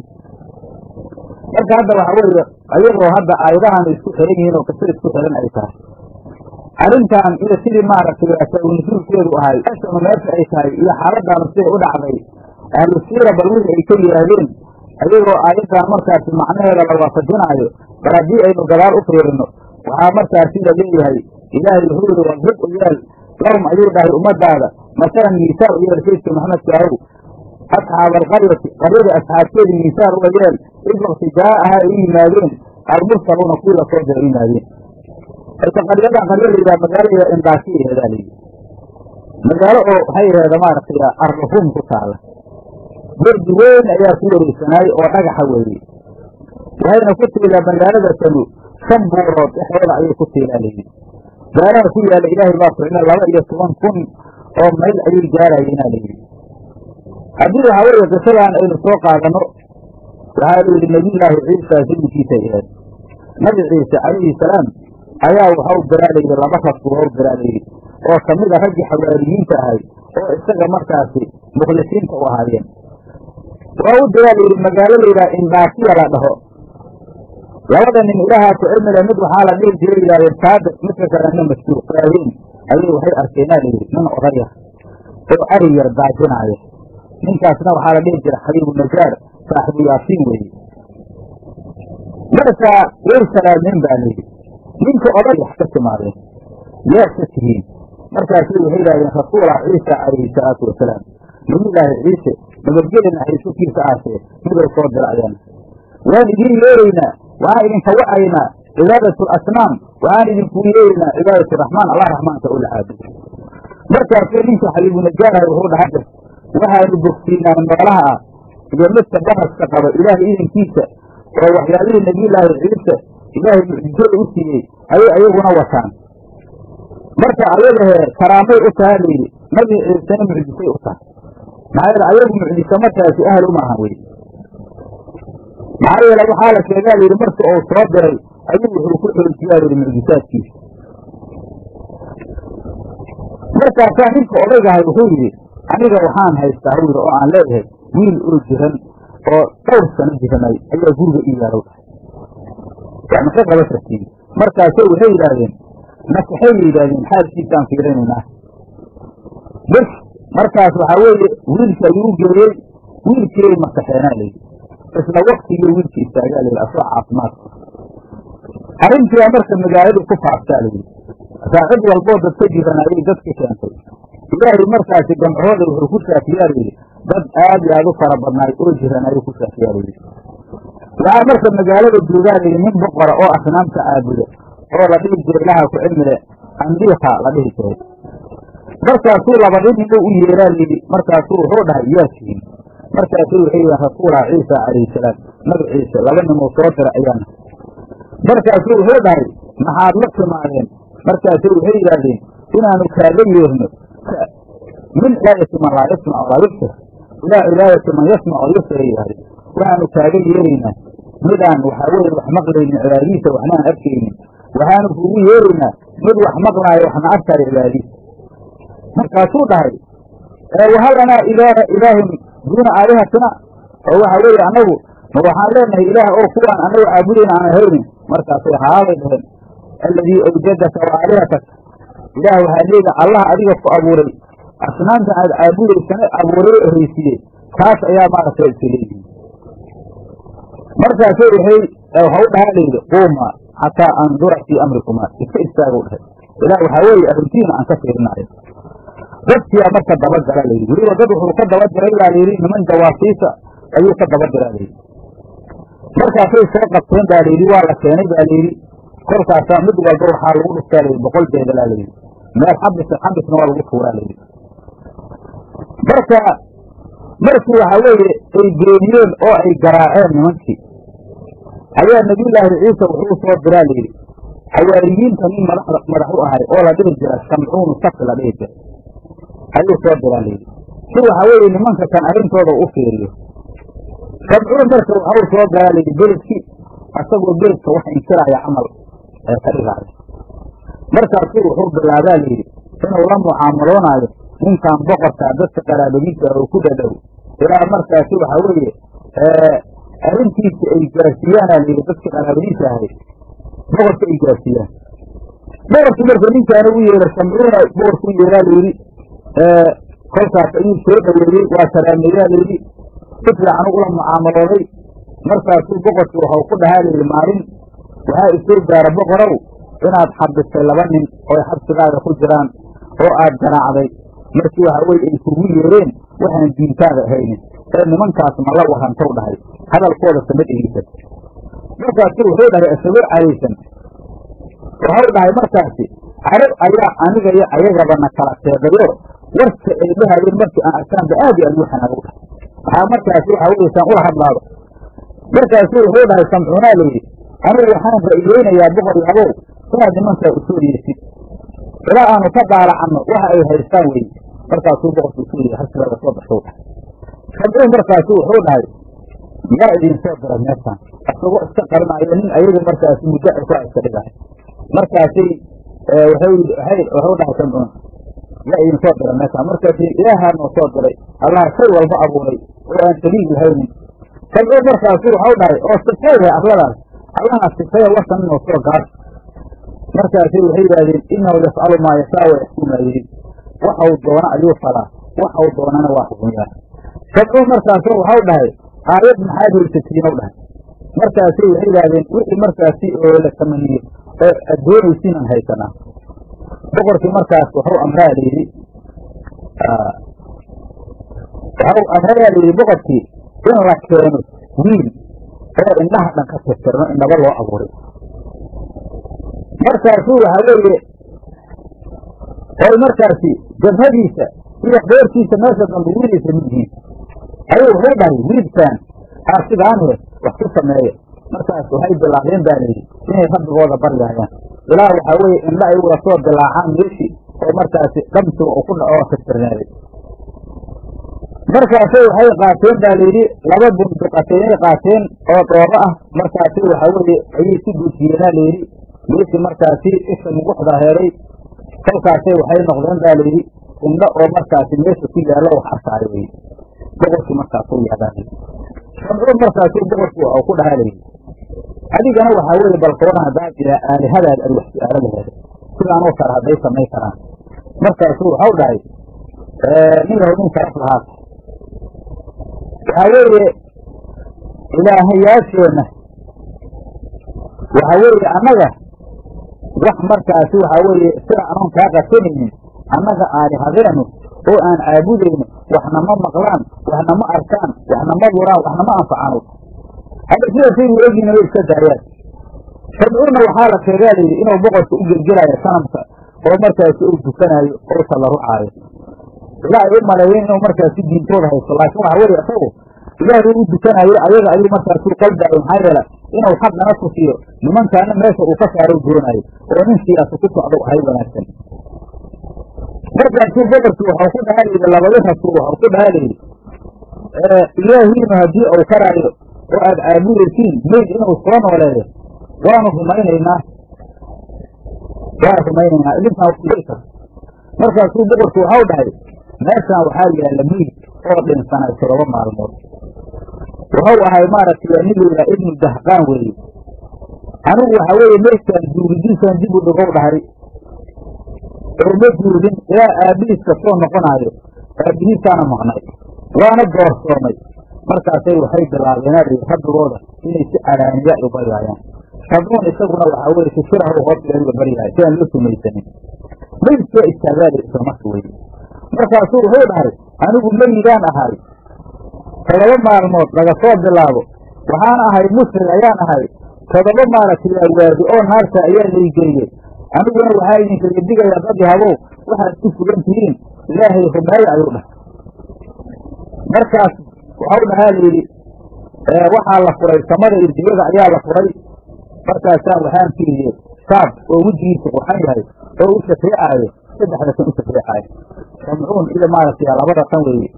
marka hadda waxa weeye ayagoo hadda aayadahaanu isku xiran yihiin oo qiso isku xiran ay tahay arrintan iyo sidii maaragtay sawnasuulkeedu ahay ashanu meesha ay tahay iyo xaaladaanu siday u dhacday ahlu siira bal wixii ay ka yidhaahdeen ayagoo aayaddan markaasi macnaheeda la waafajinaayo bal haddii aynu gadaal u fiirino waxaa markaasi la leeyahay ilaahay wuxuu yihi wadrib u yeel lahum ayuu dhahay ummadaada masalan miisaal u yeel sayidka maxamedka ahow asxaaba alqaryati qaryada asxaabteedii miisaal uga yeel id wakti jaa-ahaa ay u yimaadeen almursaluuna kuwii lasoo dira u yimaadeen marka qaryadan qaryo layidhaha magaalada indaakiya aheedaa layidhi magaalo oo waxay aheeda maaragtay arruhum ku taala derdi weyn ayaa ku wareegsanaayey oo dhagaxa weeye waxayna ku tiilaa magaalada tanu shan buurood dhexdooda ayay ku tiilaa layidhi gaaraha ku yaalla ilaahay baa ficna laba iyo toban kun oo mayl ayay gaarayeenaa layidhi haddii waxaa weeye qisadan aynu soo qaadano waxaa la yidhi nebiyullaahi ciisa zillikiisay aheed nabi ciise calayhi salaam ayaa waxau diraa layidhi laba rag buu hau diraa layidhi oo kamid a raggii xawaariyiinta ahay oo isaga markaasi mukhlisiinta u ahaayeen waa u diraa layidhi magaalo layidhaha indaakiya la dhaho labada nin ilaahaa ku cilmile mid waxaa la dhihi jiray yidhahdeen saadiq midka kalena mas-uul qaadeen ayay waxay arkeenaa layidhi nin odaya oo ari yar daajinaaya ninkaasna waxaa la dhihi jiray xabiibu najaar saaxibu yaasiin weeye marka way salaameen baa layidhi ninka oday wax ka timaadeen yaad ka tihiin markaasay waxay yidhahdeen rasuulah ciisa calayhi salaatu wasalaam nabiyullaahi ciise nabadgeli naxariisukiisa aasee midou soo dira ayaana waan idiin yeeraynaa waxaan idinka wacaynaa cibaadatu asnaam waxaan idinku yeeraynaa cibaadatu raxmaan allah raxmaanka oo la caabudo markaasuu ninka xabiibu najaaraha wuxuu dhahay waxaanu bogsiinaa noolaha ah iyo midka baraska qaba ilaahay idankiisa oo waxyaalihii nebiyullaahi ciise ilaahay mucjizada u siiyey ayay ayaguna wataan marka ayagahee karaamay u taha layidhi nabi ciisena mucjisay u tahay maxaa yeele ayagu mucjise markaasi ahal uma ahan weye maxaa yeele waxaa la sheegaa layidhi marka uu soo diray ayuu wuxuu ku xoojiyaa layidhi mucjisaadkiisa markaasaa ninka odaygahay wuxuu yidhi aniga waxaan haystaa hw yidhi oo aan leeyahay wiil oo jiran oo dhowr sano jiranay ayaa guriga ii yaalow dhahay wax ma ka qaba kartiin markaase waxay yidhaahdeen masaxay yidhaahdeen xaalkiisaan fiirinaynaa bes markaas waxaa weeye wiilka ayuu u geeyey wiilkiiay masaxeenaa layidhi isla waktigii wiilka istaagaa layidhi asoo caafimaadka arrintiibaa marka magaaladii ku faaftaa layidhi saacid walboo dad ka jiran ayay dad ka keentay ilaahay markaasi gamcooda wuxuu ku shaafiyaa layidhi dad aad iyo aad u fara badnaay oo jiran ayuu ku shaafiyaa layidhi waxaa marka magaalada joogaa layidhi nin boqora oo asnaamta caabuda oo la dhihi jiray ilaha ku cilmile andiika la dhihi jiray markaasuu laba nin inuu u yeeraa layidhi markaasuu wuxuu dhahay yaa tihin markaasuu waxay yihiin rasuullah ciisa calayhi salaam nabi ciise laba ninuu soo dira ayaana markaasuu wuxuu dhahay maxaad la timaadeen markaasuu waxay yidhaahdeen inaanu kaaga yeerno min ilaayati man laa yasmac walaa yubsir ilaa ilaayati man yasmac o yubsir ay yidhahdeen waxaanu kaaga yeeraynaa midaan waxaa weye wax maqlaynin cibaadadiisa waxnaan arkaynin waxaanu kuugu yeeraynaa mid wax maqlaayo waxna arkaayo cibaadadiisa markaasuu dhahay wahal lanaa ilaaha ilaahun duuna aalihatina oo waxa weeye annagu ma waxaan leenahay ilaah oo kuwaan annagu caabudayna aan haynin markaasay haabay dhaheen alladii awjadaka wa aalihataka ilaah waxaa leedahay allah adiga ku abuuray asnaamta aad caabudaysana abuuray oo haysiiyey taas ayaa maaragtay iska leeyihin markaasu waxay waxa u dhahaa layidhi quuma xataa andura fii amrikumaa iska istaagu dhahay ilaa waxaa weeye arrintiina aan ka fiirinaayo dadkiyaa marka dabagala layidhi weliba dad wuxuu ka dabagalay baa layidhi niman jawaasiisa ayuu ka dabagalaa layidhi markaasay soo qabteen baa layidhi waa la keenay baa layidhi kolkaasaa mid walba waxaa lagu dhuftaa layidhi boqol beegalaa layidhi meel xabis xabisna waa lagu tuuraa layidhi marka markii waxaa weeye ay beeniyeen oo ay garaaceen nimankii ayaa nabiyullaahi ciisa wuxuu soo diraa layidhi xawaariyiinta nin madaxda madax u ahay oo la dhihi jira shamcuunu safi la dhihi jira ayuu soo diraa layidhi si waxaa weeye nimanka kan arrintooda u fiiriyo shamcuun marka waxau soo galaa layidhi beledkii asagoo beledka wax inkiraaya camal ee ka dhigaayo markaasuu wuxuu bilaabaa layidhi inuu la mucaamaloonaayo ninkan boqorkaa dadka qaraabadiisa oo ku dhadhow ilaa markaasi waxaa weeye arrintiisa ay gaarsiiyaanaa layidhi dadka qaraabadiisa ahay boqorka ay gaarsiiyaan boqorkii marka ninkaana u yeera shamcuuna boqorku u yeeraa layidhi kolkaas ayuu soo dhoweeyey waa saraameeyaa layidhi si fiican ula mucaamalooday markaasuu boqorkii waxau ku dhahaa layidhi maalin waxaa isoo gaara boqorow inaad xabistay laba nin oo xabsigaaga ku jiraan oo aad garaacday markii waxa weye ay kugu yeereen waxaan diintaada ahaynin ee nimankaas ma la warantow dhahay hadalkooda sama dhegeysan markaasu wuxuu dhahay isagoo caraysan waxau dhahay markaasi carab ayaa aniga iyo ayagaba na kala teedayo warka ay dhahayeen markii aan arkaanba aad iyo aad u xanaagu dhahay waxaa markaasi waxa weye saan ula hadlaado markaasu wuxuu dhahay samcuunaa layidhi anigu waxaan ra'iyeynayaa boqor yabow inaad nimankaa usoo yeesid ilaa aanu ka daalacanno waxa ay haystaan weye markaasuu boqorku usoo yeey harsigaaga soo baxsou dhahay samcuun markaasu wuxuu dhahay yaa idinsoo dira meeshaan asagoo iska qarinayo nin ayaga markaasi muddo ay ku iska dhigahay markaasay wuxuu dhahay samcuun yaa idinsoo dira meeshaan markaasi ilaahaa noo soo diray allah shay walba abuuray oo aan daliil lahaynin samcuun markaasu waxau dhahay oo sifeeya arladaas allaha sifeeya wasan inoo soo gaar markaasay waxay yidhahdeen inahu yafcalu maa yashaa wa yaxkumu maa yuriid waxau doona ayuu falaa waxau doonana waa xukunyaa samcuun markaasu waxau dhahay aayad maxaad haysatiinow dhahay markaasay waxay yidhahdeen wixii markaasi oo la tamaniyo oo aad doonaysiinan haysanaa boqorkii markaas waxau amraa layidhi waxau amrayaa layidhi boqorkii in la keeno wiil oo indhaha dhan ka tirtirno indhaba loo abuuray markaasuu waxaa weeye oy markaasi jabhadiisa iyo beertiisa meesha dambe wiilaysa midyihiin ayuu wuxuu dhahay wiilkaan aarsigaanhe wax ku sameeya markaas waxay bilaabeen baa layidhi inay rabbigooda baryaayaan ilaa waxaa weeye indha ay uga soo dilaacaan meeshii oo markaasi dhamsiga uu ku dhaco oo tirtirnaaday markaasay waxay qaateen baa layidhi laba bunduqateenay qaateen oo dhoobo ah markaasi waxaa weeye ayay si guujiyeenaa layidhi meeshii markaasi isha muguxda heeday kolkaasay waxay noqdeen baa layidhi indho oo markaasi meesha ku yaallo wax arkaayo weye boqorkii markaasuu yaadaa samcuun markaasuu boqorkii waxau ku dhahaa layidhi adigana waxaa weeye balkoona haddaad ilaa aalihadaad ad wax su-aalo laheeda sidaanoo kale hadday samay karaan markaasuu waxau dhahay nin yahow nin sharaf lahaata waxaa weeye ilaahayaasheenna waxaa weeye annaga wax markaasi waxaa weeye sida anoon kaa qasanaynin annaga aalihadeenu oo aan caabudayno waxna ma maqlaan waxna ma arkaan waxna ma duraan waxna ma anfacaan hadda sidaasay u egyiin way iska daayaan samcuunna waxaa la sheegaa layidhi inuu boqorka u gelgelaayo sanamka oo markaasi uu dukanaayo oo tallarucaayo ilaa ay u maleeyeen inuu markaasi diintooda haysto laakiin waxa weeye isagu ilaahay u dukanaayo ayaga ayuu markaasuu qalbaayo maxaa yeela inuu xaqana tusiyo nimankaana meesha uu ka saaro doonaayo oo nin siyaasa ku socdo ahay wanaagsan markaasuu boqorkii waxau ku dhahaa layidhi labadi rasuul waxau ku dhahaa layidhi ilaahiinu haddii uu karaayo oo aad caabudaysiin meyd inuu soo nooleeyo waanu rumaynaynaa waan rumaynaynaa idinkaan kar markaasuu boqorku waxau dhahay meeshaan waxaa yaalla meyd oo dhinsanay todoba maalmood wuxuu ahay maaragtay nin layidhaha ibnu dahqaan weeye anigu waxaa weeye meydkaan duuridiisaan dib u dhigow dhahay oo ma duurin ilaa aabbihiis ka soo noqonaayo aabbihiisaana maqnay waana doorsoomay markaasay waxay bilaabeen adhi rabbigooda inay si calaaniya u baryaayaan rabbuun isaguna waxaa weye sifirahu hoos iga baryahay si aan loo sumaysanin mayd soo istaagaali isla marka weye markaasuu wuxuu dhahay anigu meyidaan ahay todoba maalmood laga soo bilaabo waxaan ahay musrig ayaan ahay todoba maaragtay awaadi oo naarta ayaa laygeeyey aniguna waxaa idinkaga digayaa dad habow waxaad ku sugan tihiin ilaahay rumeeya ayuu dhahay markaas waxau dhahaa layidhi waxaa la furay samada irdiyada ayaa la furay markaasaa waxaan fiiriyey saab oo wejigiisa qurxan yahay oo u shafeecaayo saddexda kan u shafeecaayo samcuun iyo maaragtay labada tan weeye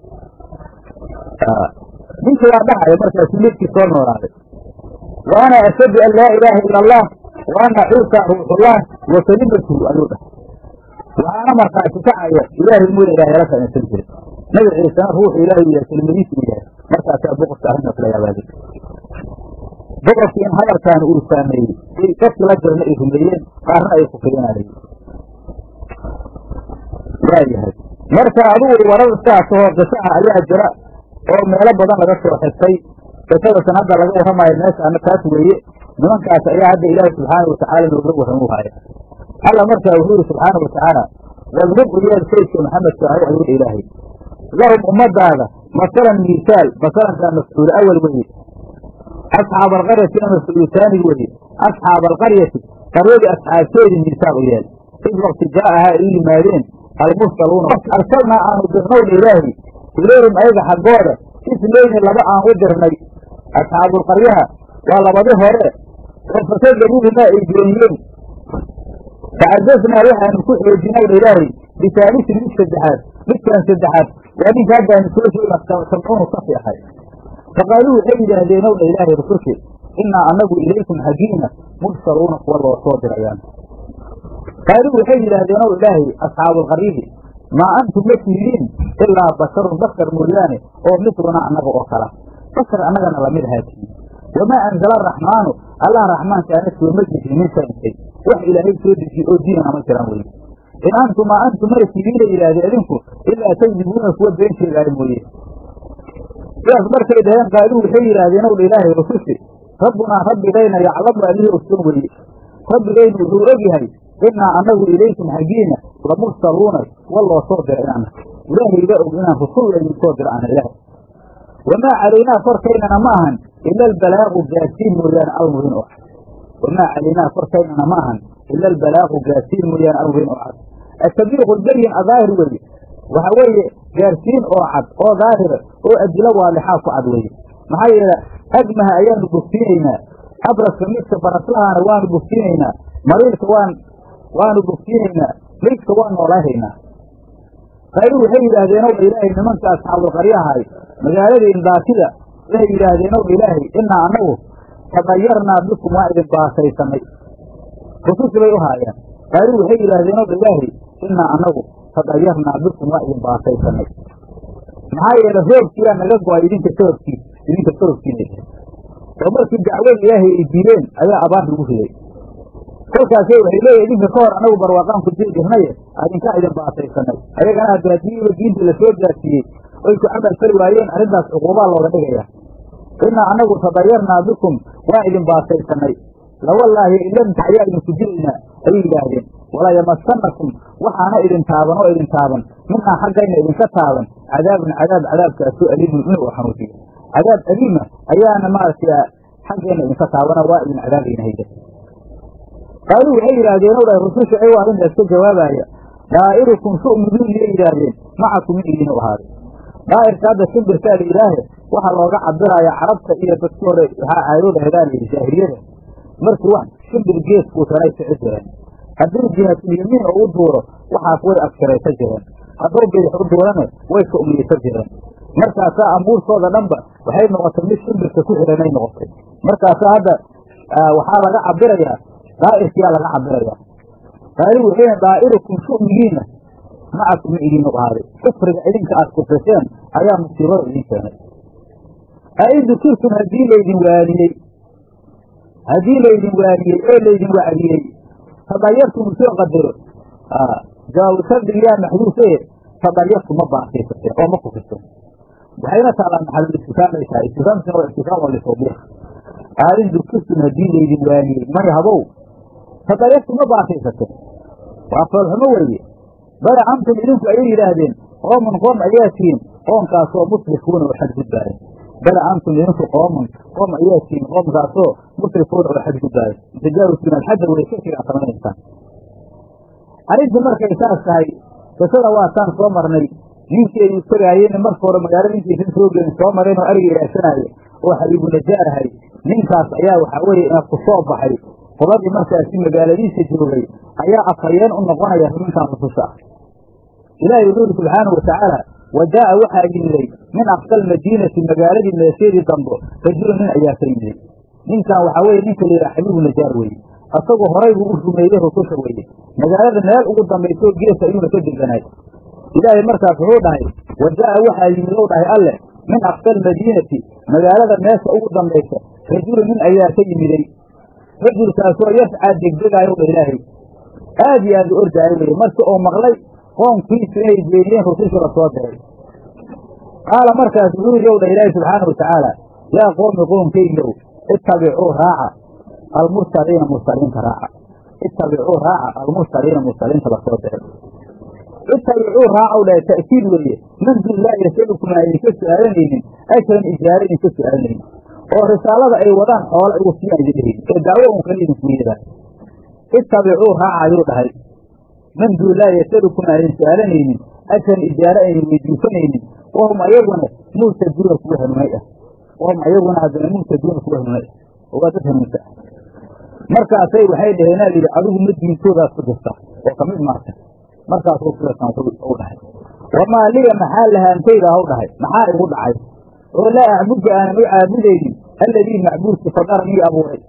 ninka waa dhahaya markaasu midkii soo noolaaday wa ana ashhadu an laa ilaaha ila allah wa ana ciisa ruuxullah wa kelimatuhu ayuu dhahay waxaana markaasi kacaya ilaahay mooya ilahay ala kainsan jirin nabi ciisena ruuxu ilaahay u yahay kelimadiisu u yahay markaasaa boqorka arrintaas la yaabaaday boqorkii in hadalkaani uu saameeyey ay dadki la jirna ay rumeeyeen qaarna ay kufriyanayeen waayahay marka adugu warar sidaasahoo qisaha ayaa jira oo meelo badan laga soo xigtay qisadasan hadda laga warramayo meeshaana taas weeye nimankaas ayaa hadda ilaahi subxaana watacaala nooga warramu haya alla markaa wuxuu yihi subxaana watacaala wadrib u yeel saydka maxamedka ahu ayuu ilaahay lahum ummadaada masalan miisaal masalankaa mafcuul awal weye asxaab alqaryatina mafcuulu taani weye asxaab alqaryati qaryadii asxaabteedii miisaal u yeel id wakti jaa'ahaa ay u yimaadeen almursaluuna arsalnaa aanu dirnowna ilaahi ilayhim ayaga xaggooda islayni laba aan u dirnay asxaabulqaryaha waa labadi hore oo fakadabuuhumaa ay beeniyeen facazasnaa waxaanu ku xoojinayna ilaahay bisaalisin mid saddexaad midkan saddexaad waa ninka haddaanu soo sheegna samcuunu safi ahay faqaaluu waxay yidhaahdeen owna ilaahay rusushe innaa annagu ilaykum xaggiina mursaluuna kuwa loo soo dirayaan qaaluu waxay yidhaahdeen ow ilaahay asxaabuulqaryidi maa antum ma tihidiin ilaa basharun bashar mooyaane oo midluna annaga oo kala bashar annagana lamid ahaatihin wamaa anzala araxmaanu allah raxmaankaana sooma dejin min shayin shay wax ilaahay soo dejiye oo diinana ma jiraan weye in antum maa antum mana tihiina yidhahdeen idinku ilaa takdibuuna kuwa been sheegaayo mooye sidaas markay dhaheen qaaluu waxay yidhaahdeen ow ilaahay rusushi rabbunaa rabbigayna yaclamu allihii ogsoon weye rabbigaynu wuxuu ogyahay innaa annagu ilaykum xaggiina lamursaluuna kuwa loo soo dira inaana ilaahayba og inaan rusul laydin soo diro ana ilaahay wamaa calaynaa korkaynana ma ahan ila albalaaqu gaadsiin mooyaane almubiin oo cad wamaa calaynaa korkaynana ma ahan ila albalaaqu gaadsiin mooyaane almubiin oo cad atabliiqu lberyin adaahir weye waxa weeye gaarsiin oo cad oo daahira oo adilo waalixaa ku cad weye maxaa yeele agmaha ayaanu bogsiinaynaa abraska midka baraslahaana waanu bogsiinaynaa mariirka waan waanu bogsiinaynaa maydka waan noolahaynaa qayru waxay yidhaahdeen ow ilaahay nimanka asxaabulqaryahay magaaladii indaatida waxay yidhaahdeen ow ilaahay innaa annagu tadayarnaa bikum waa idin baasaysanay rususi bay u haayeen qayru waxay yidhaahdeen ow ilaahay innaa annagu tadayarnaa bikum waa idin baasaysanay maxaa yeele roobkiyaa naga go-ay idinka sababkiis idinka sababkiina oo markii dacwada ilaahay ay diideen ayaa abaar lagu riday kolkaasay waxay leeyihin idinka ka hor anagu barwaaqaan ku jiri jirnaye adinkaa idin baasaysanay ayagana hadda haddiiba diinta lasoo gaarsiiyey oy ku camal fali waayeen arrintaas cuquubaa looga dhigaya innaa anagu tadayarnaa bikum waa idin baasaysanay lawallaahi ilamta ayaa idinku jiraynaa ayay yidhaahdeen walaa yamasanakum waxaana idin taaban oo idin taaban minaa xaggayna idinka taaban cadaabun cadaab cadaabkaasoo aliimun inuu xanuujiyo cadaab aliima ayaana maaragtay xaggayna idinka taabana waa idin cadaabayna hayda qaaluu waxay yidhaahdeen ow dhahay rususha ay arrintaas ka jawaabaya daa'irukum su'miduun iyay yidhaahdeen macakum in idiinu ahaaday daa'irka hadda shimbirkaa la yidhaahe waxaa looga cabirayaa carabta iyo dadki hore waxaa caadooda hedaa la yidhi jaahiliyada markii wax shimbir geeskuusanay kici jireen hadduu jihaatulyamiin oo u duuro waxaas way abshiraysa jireen hadduu bidix u duurana way su'miyaysa jireen markaasaa ambuurtooda dhanba waxay noqotay mid shimbirka ku xihanay noqotay markaasaa hadda waxaa laga cabirayaa daa'irkiyaa laga cabirayaa qaali wuxuuna daa'irukum su'migiina macakum in idiinu ahaaday kufriga idinka aad kufriseen ayaa musiibada idin keenay ain dukirtum haddii laydin waaniyey haddii laydin waaniyey oo laydin wacdiyey tadayartum usoo qadaro jawaabu shardigiyaa maxduufe tadayartu ma baasaysateen oo ma kufriseen waxayna taalaa maxalul istifaamay tahay istifaamkina waa istifaam oo litawbiiq aalin dukirtum haddii laydin waaniyey may habow fadayaftu ma baasaysateen waa foolxumo weeye bale antum idinku ayay yidhaahdeen qoomun qoom ayaa tihiin qoomkaasoo musrifuuna oo xadgudbaaya bale antum idinku qoomun qoom ayaa tihiin qoomkaasoo musrifuuna oo xadgudbaaya mutajaawisiina alxadda way shirkigaa samaynaysaan arrintii markay saas tahay qisada waataan soo marnay ninkii ay utagaayeen marka hore magaalada intiisan soo gelin soo mareen oo ariga ilaashanaayo oo xabiibu najaarahay ninkaas ayaa waxaa weeye ku soo baxay qoladii markaasi magaaladiisa joogay ayaa afhayeen u noqonaya nimankan rususha ah ilaahay wuxuu yidhi subxaanahu watacaala wa jaa'a waxaa yimiday min aqsa almadiinati magaaladii meesheedii dambo rajulu nin ayaa ka yimiday ninkan waxaa weye ninka la yidhaha xabiibu najaar weeye asagoo horay buu u rumeeyey rususha weeye magaalada meel ugu dambaysoo geesa ayuuna ka deganaay ilaahay markaas wuxuu dhahay wa jaa'a waxaa yimid ou dhahay alleh min aqsa almadiinati magaalada meesha ugu dambaysa rajulu nin ayaa ka yimiday rajulkaasoo yascaa degdegaayo dha ilaahay aad iyo aad u ordaayo weye markii uu maqlay qoomkiisu inay beeniyeen rusushii la soo diray qaala markaas wuxuu yidhi ow dha ilaahi subxaana watacaala yaa qoomi qoomkaygow ittabicuu raaca almursaliina mursaliinta raaca ittabicuu raaca almursaliina mursaliinta lasoo diray ittabicuu raacaw dhahay ta'kiid weeye man dun laa yasalukum aan idinka su'aalanaynin ajran ijaaro idinka su'aalanaynin oo risaalada ay wadaan xoola igu siyaan idin dhehaynin ee dacwo un kale idinku yeedaan ittabicuu raaca ayuu dhahay man dun laa yasalukum aan idin su'aalanaynin ajran ijaaro aynan weydiisanaynin wahum ayaguna muhtaduuna kuwa hanuunay ah wahum ayaguna haddana muhtaduuna kuwa hanuunay ah oo waa dad hanuunsa ah markaasay waxay dhaheenaa layidhi adigu ma diintoodaas ku jirta oo kamid maarta markaasuu sidasan u dhahay wamaa liya maxaa lahaantayda haw dhahay maxaa igu dhacay oo laa acbudka aanan u caabudaynin alladii macbuudki fadaranii abuuray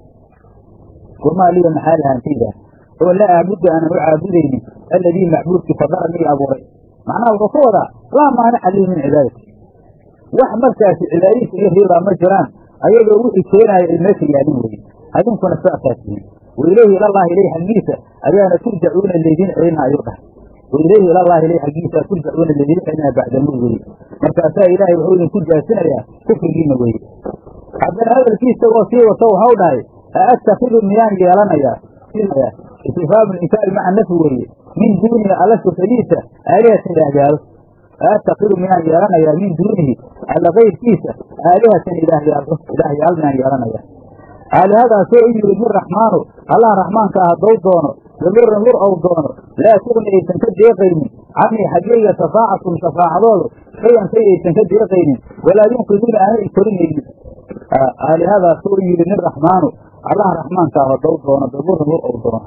wamaa liya maxaa lahaantayda oo laa acbudka aanan u caabudaynin alladii macbuudki fadaranii abuuray macnaha wuxuu ka wadaa laa maanica lii min cibaadati wax markaasi cibaadadiisa iga reebaa ma jiraan ayadoo wixii keenaaya ay meesha yaalin weye adinkuna saasaa tihiin wailayhi ilallaahi ilayh xaggiisa ayaana turjacuuna laydin celina ayuu dhahay wailayhi ilallaahi ilayh xaggiisa turjacuuna laydin celina bacdamud weye markaasaa ilaahay wuxuu idinku jaasinayaa kufrigiina weye haddana hadalkiisa oo sii wato waxau dhahay aatakidu miyaan yeelanayaa istifhaamu inkaari maca nafi weeye min duunihi alla sufadiisa aalihatan ilaahyaalo aatakidu miyaan yeelanayaa min duunihi alla kayrkiisa aalihatan ilaahyaalo ilaahyaal miyaan yeelanayaa aalihadaasoo u yimid min raxmaanu allah raxmaanka ah haddou doono daluran lur ou doono laa tugni aysan ka deeqaynin canii xaggayga shafaacatun shafaacadoodu shayan shay aysan ka deeqaynin walaa yunqiduuna aanay korinaynin aalihadaasoo u yimid min raxmaanu allah raxmaanka ah haddou doono daluran lur ou doono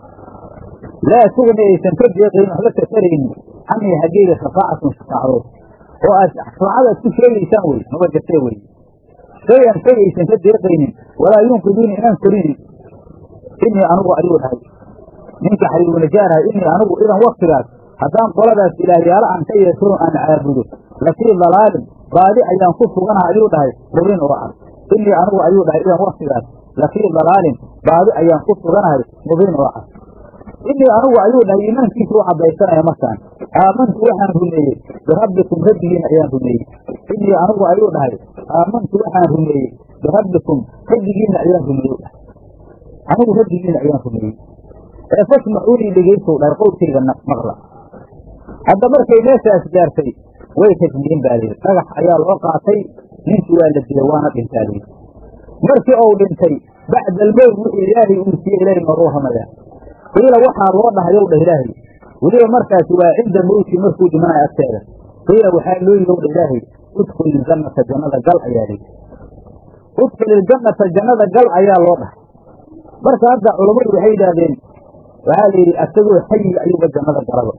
laa tugni aysan ka deeqaynin waxba ka taraynin canii xaggayga shafaacatun shafaacadood oo aad shafaacada aad ku sheegaysaan wey maba jirtee wey shayan shay aysan ka deeqaynin walaa yunqiduuna inaan korinin inii anugu ayuu dhahay ninka xariibunajaaраhay inii anugu idan waktigaas haddaan qoladaas ilaahyaalo aan ka yeesho aan caabudo lafii dalaalin baadi ayaan ku suganaha ayuu dhahay mubin oo cad inii anugu ayuu dhahay idan waktigaas lafii dalaalin baadi ayaan ku suganahay mubin oo cad inii anugu ayuu dhahay iimaankiisa u cadaysanaya markaan aamantu waxaan rumeeyey birabbikum rabbigiina ayaan rumeeyey inii anugu ayuu dhahay aamantu waxaan rumeeyey birabbikum rabbigiina ayaan rumeeyey dhahay anigu rabbigiina ayaan rumeeyey ee fasmacuunii dhegaysow dhahay qowlkayga maqla hadda markay meeshaas gaartay way tajmiyin baa layidhi dhagax ayaa loo qaatay ninkii waa la dilay waana dhintaa layidhi markii uu dhintay bacda almowt wixii ilaahay uu siiyey ilaahay nooga warramayaa qiila waxaa loo dhahay ow dhah ilaahay weliba markaasi waa cinda mowti markuu dhimanayo agteeda qiila waxaa loo yidhi ow dhah ilaahay udkul iljannata jannada gal ayaa layidhi udkul iljannata jannada gal ayaa loo dhahay marka hadda culammadu waxay yidhaahdeen waxaa la yidhi asagoo xayiga ayuuba jannada galaba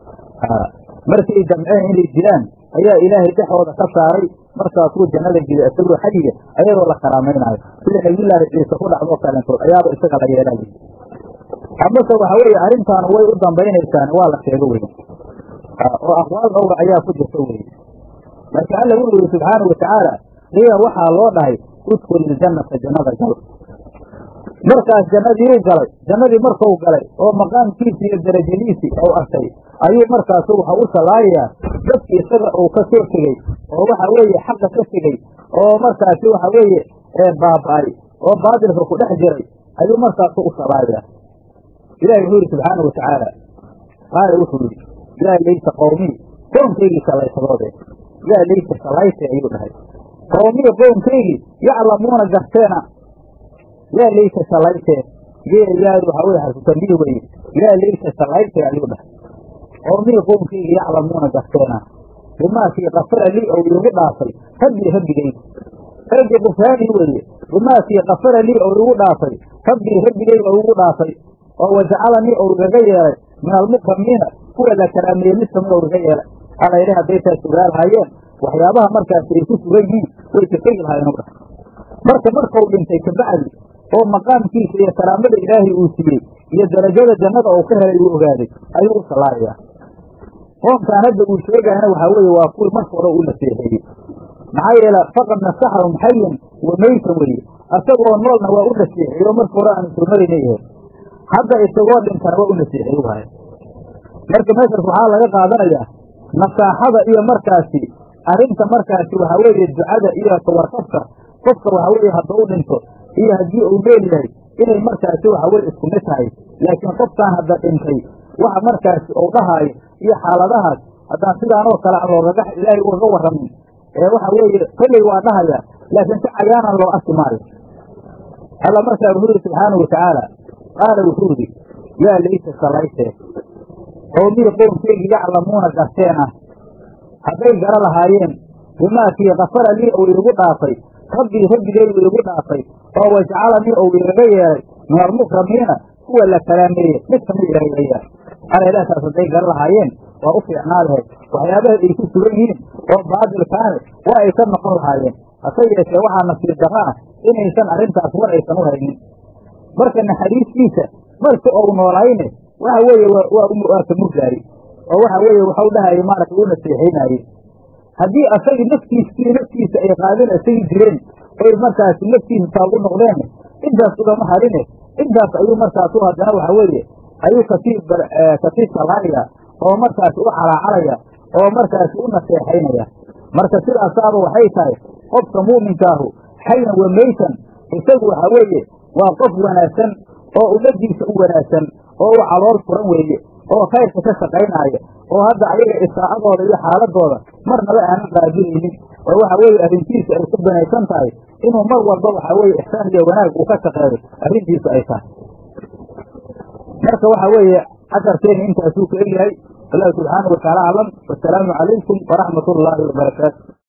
markay damceen inay dilaan ayaa ilaahay dhexooda ka saaray markaasuu jannada gelay isagoo xayiga ayadoo la karaamaynayo sida nabiyullaahi ciise ku dhacdoo kalentood ayaaba isaga la yeelay amase waxa weeye arrintaan way u dambaynaysaan waa la sheego wey oo aqwaal dhowra ayaa ku jirta weye laakiin alla wuxuu yihi subxaanau watacaala qiila waxaa loo dhahay udkul iljannata jannada gal markaas jannadiiu galay jannadii markuu galay oo maqaamkiisii iyo darajadiisii ou arkay ayuu markaasu waxa u sallaayayaa dadki isaga uu ka soo tegey oo waxa weeye xaqa ka tegey oo markaasi waxa weeye baaba'ay oo baadilka ku dhex jiray ayuu markaasu u sabaaya ilahi wuxuu yidhi subxaanau watacaala qaala wuxuu yidhi yaa laysa qowmii qoomkaygii salaysadoode yaa laysa salayte ayuu dhahay qowmii qoomkaygii yaclamuuna garteena yaa laysa salayte yaadu waxaa weye xarfutambiih weye yaa laysa salayte ayuu dhahay qowmii qoomkaygii yaclamuuna garteena bimaakii kafara lii ou iigu dhaafay rabbii rabbigaygu rabbi kufraanii weeye bimaakii kafara lii ou igu dhaafay rabbii rabbigayga ou igu dhaafay oo wajacalanii ou igaga yeelay min almukramiina kuwa la karaameeyey mid kamid ou iga yeelay alla yidhi hadday taas sugaa lahaayeen waxyaabaha markaasi ay ku sugan yihiin way ka tegi lahaayeen u dhahay marka markau dhintay kabacdi oo maqaamkiisa iyo karaamada ilaahay uu siiyey iyo darajada jannada uu ka helay uu ogaaday ayuu u sallaarayaa qoomkaan hadda uu sheegayana waxaa weeye waa kuwii marka hore uu naseexeeyey maxaa yeele faqad nasaxahum xayan wa meytan weeye asagoo noolna waa u naseexeeye oo marka hore aanu soo marayna yahay hadda isagoo dhintana waa u naseexeeye wahay marka meeshaas waxaa laga qaadanayaa nasaaxada iyo markaasi arrinta markaasi waxaa weeye ducada iyo tawarkabka qofka waxaa weeye hadduu u dhinto iyo haddii uu meel yahay inay markaasi waxa weye isku mid tahay laakiin qofkaan hadda dhintay waxa markaasi uu dhahaayo iyo xaaladahaas haddaan sidaanoo kale aan loogaga ilaahay ugaga warramin ee waxa weeye kolley waa dhahaya laakiin si cayaanan loo arki maayo alla markaa wuxuu yidhi subxaanau watacaala qaala wuxuu yidhi yaa laysa salaytee qowmii qownkeygii yaclamuuna garteena hadday gara lahaayeen bimaakii kafara lii ou iigu dhaafay rabbii rabbigaygu iigu dhaafay oo wajcalanii ou igaga yeelay min almukramiina kuwa la karaameeye mid kamid ilahay ayaa alaylaataas hadday gara lahaayeen waa u fiicnaa lahayd waxyaabaha ay ku sugan yihiin oo baadilkaane waa ay ka noqon lahaayeen hase yeeshee waxaa nasiib darro ah inaysan arrintaas war aysan u haynin marka naxariistiisa marka ou noolayne waxa weeye waa ka muglaayey oo waxa weeye waxau dhahayay maaragta u naseexaynaayey haddii asagii naftiiskii naftiisa ay qaadin asagii jireen oy markaasi naftiisa taagu noqdeen intaas ugama harine intaas ayuu markaasu haddana waxa weeye ayuu kasii kasii salaaya oo markaasi u calaacalaya oo markaasi u naseexaynaya marka sidaasaaba waxay tahay qofka mu'minkaahu xayan wa meytan isagu waxa weeye waa qof wanaagsan oo ummadiisa u wanaagsan oo u calool furan weeye oo khayrka ka shaqaynaaya oo hadda ayaga isaacadooda iyo xaaladooda marnaba aanan qaabilaynin oo waxa weeye arrintiisu ay ku banaysan tahay inuu mar walba waxa weeye ixsaan iyo wanaag uu ka shaqeeyo arrintiisu ay tahay marka waxa weeye casarkeeni intaasuu ka egyahay wallahu subxaanahu wataala aclam wasalaamu calaykum waraxmat ullaahi wabarakaatu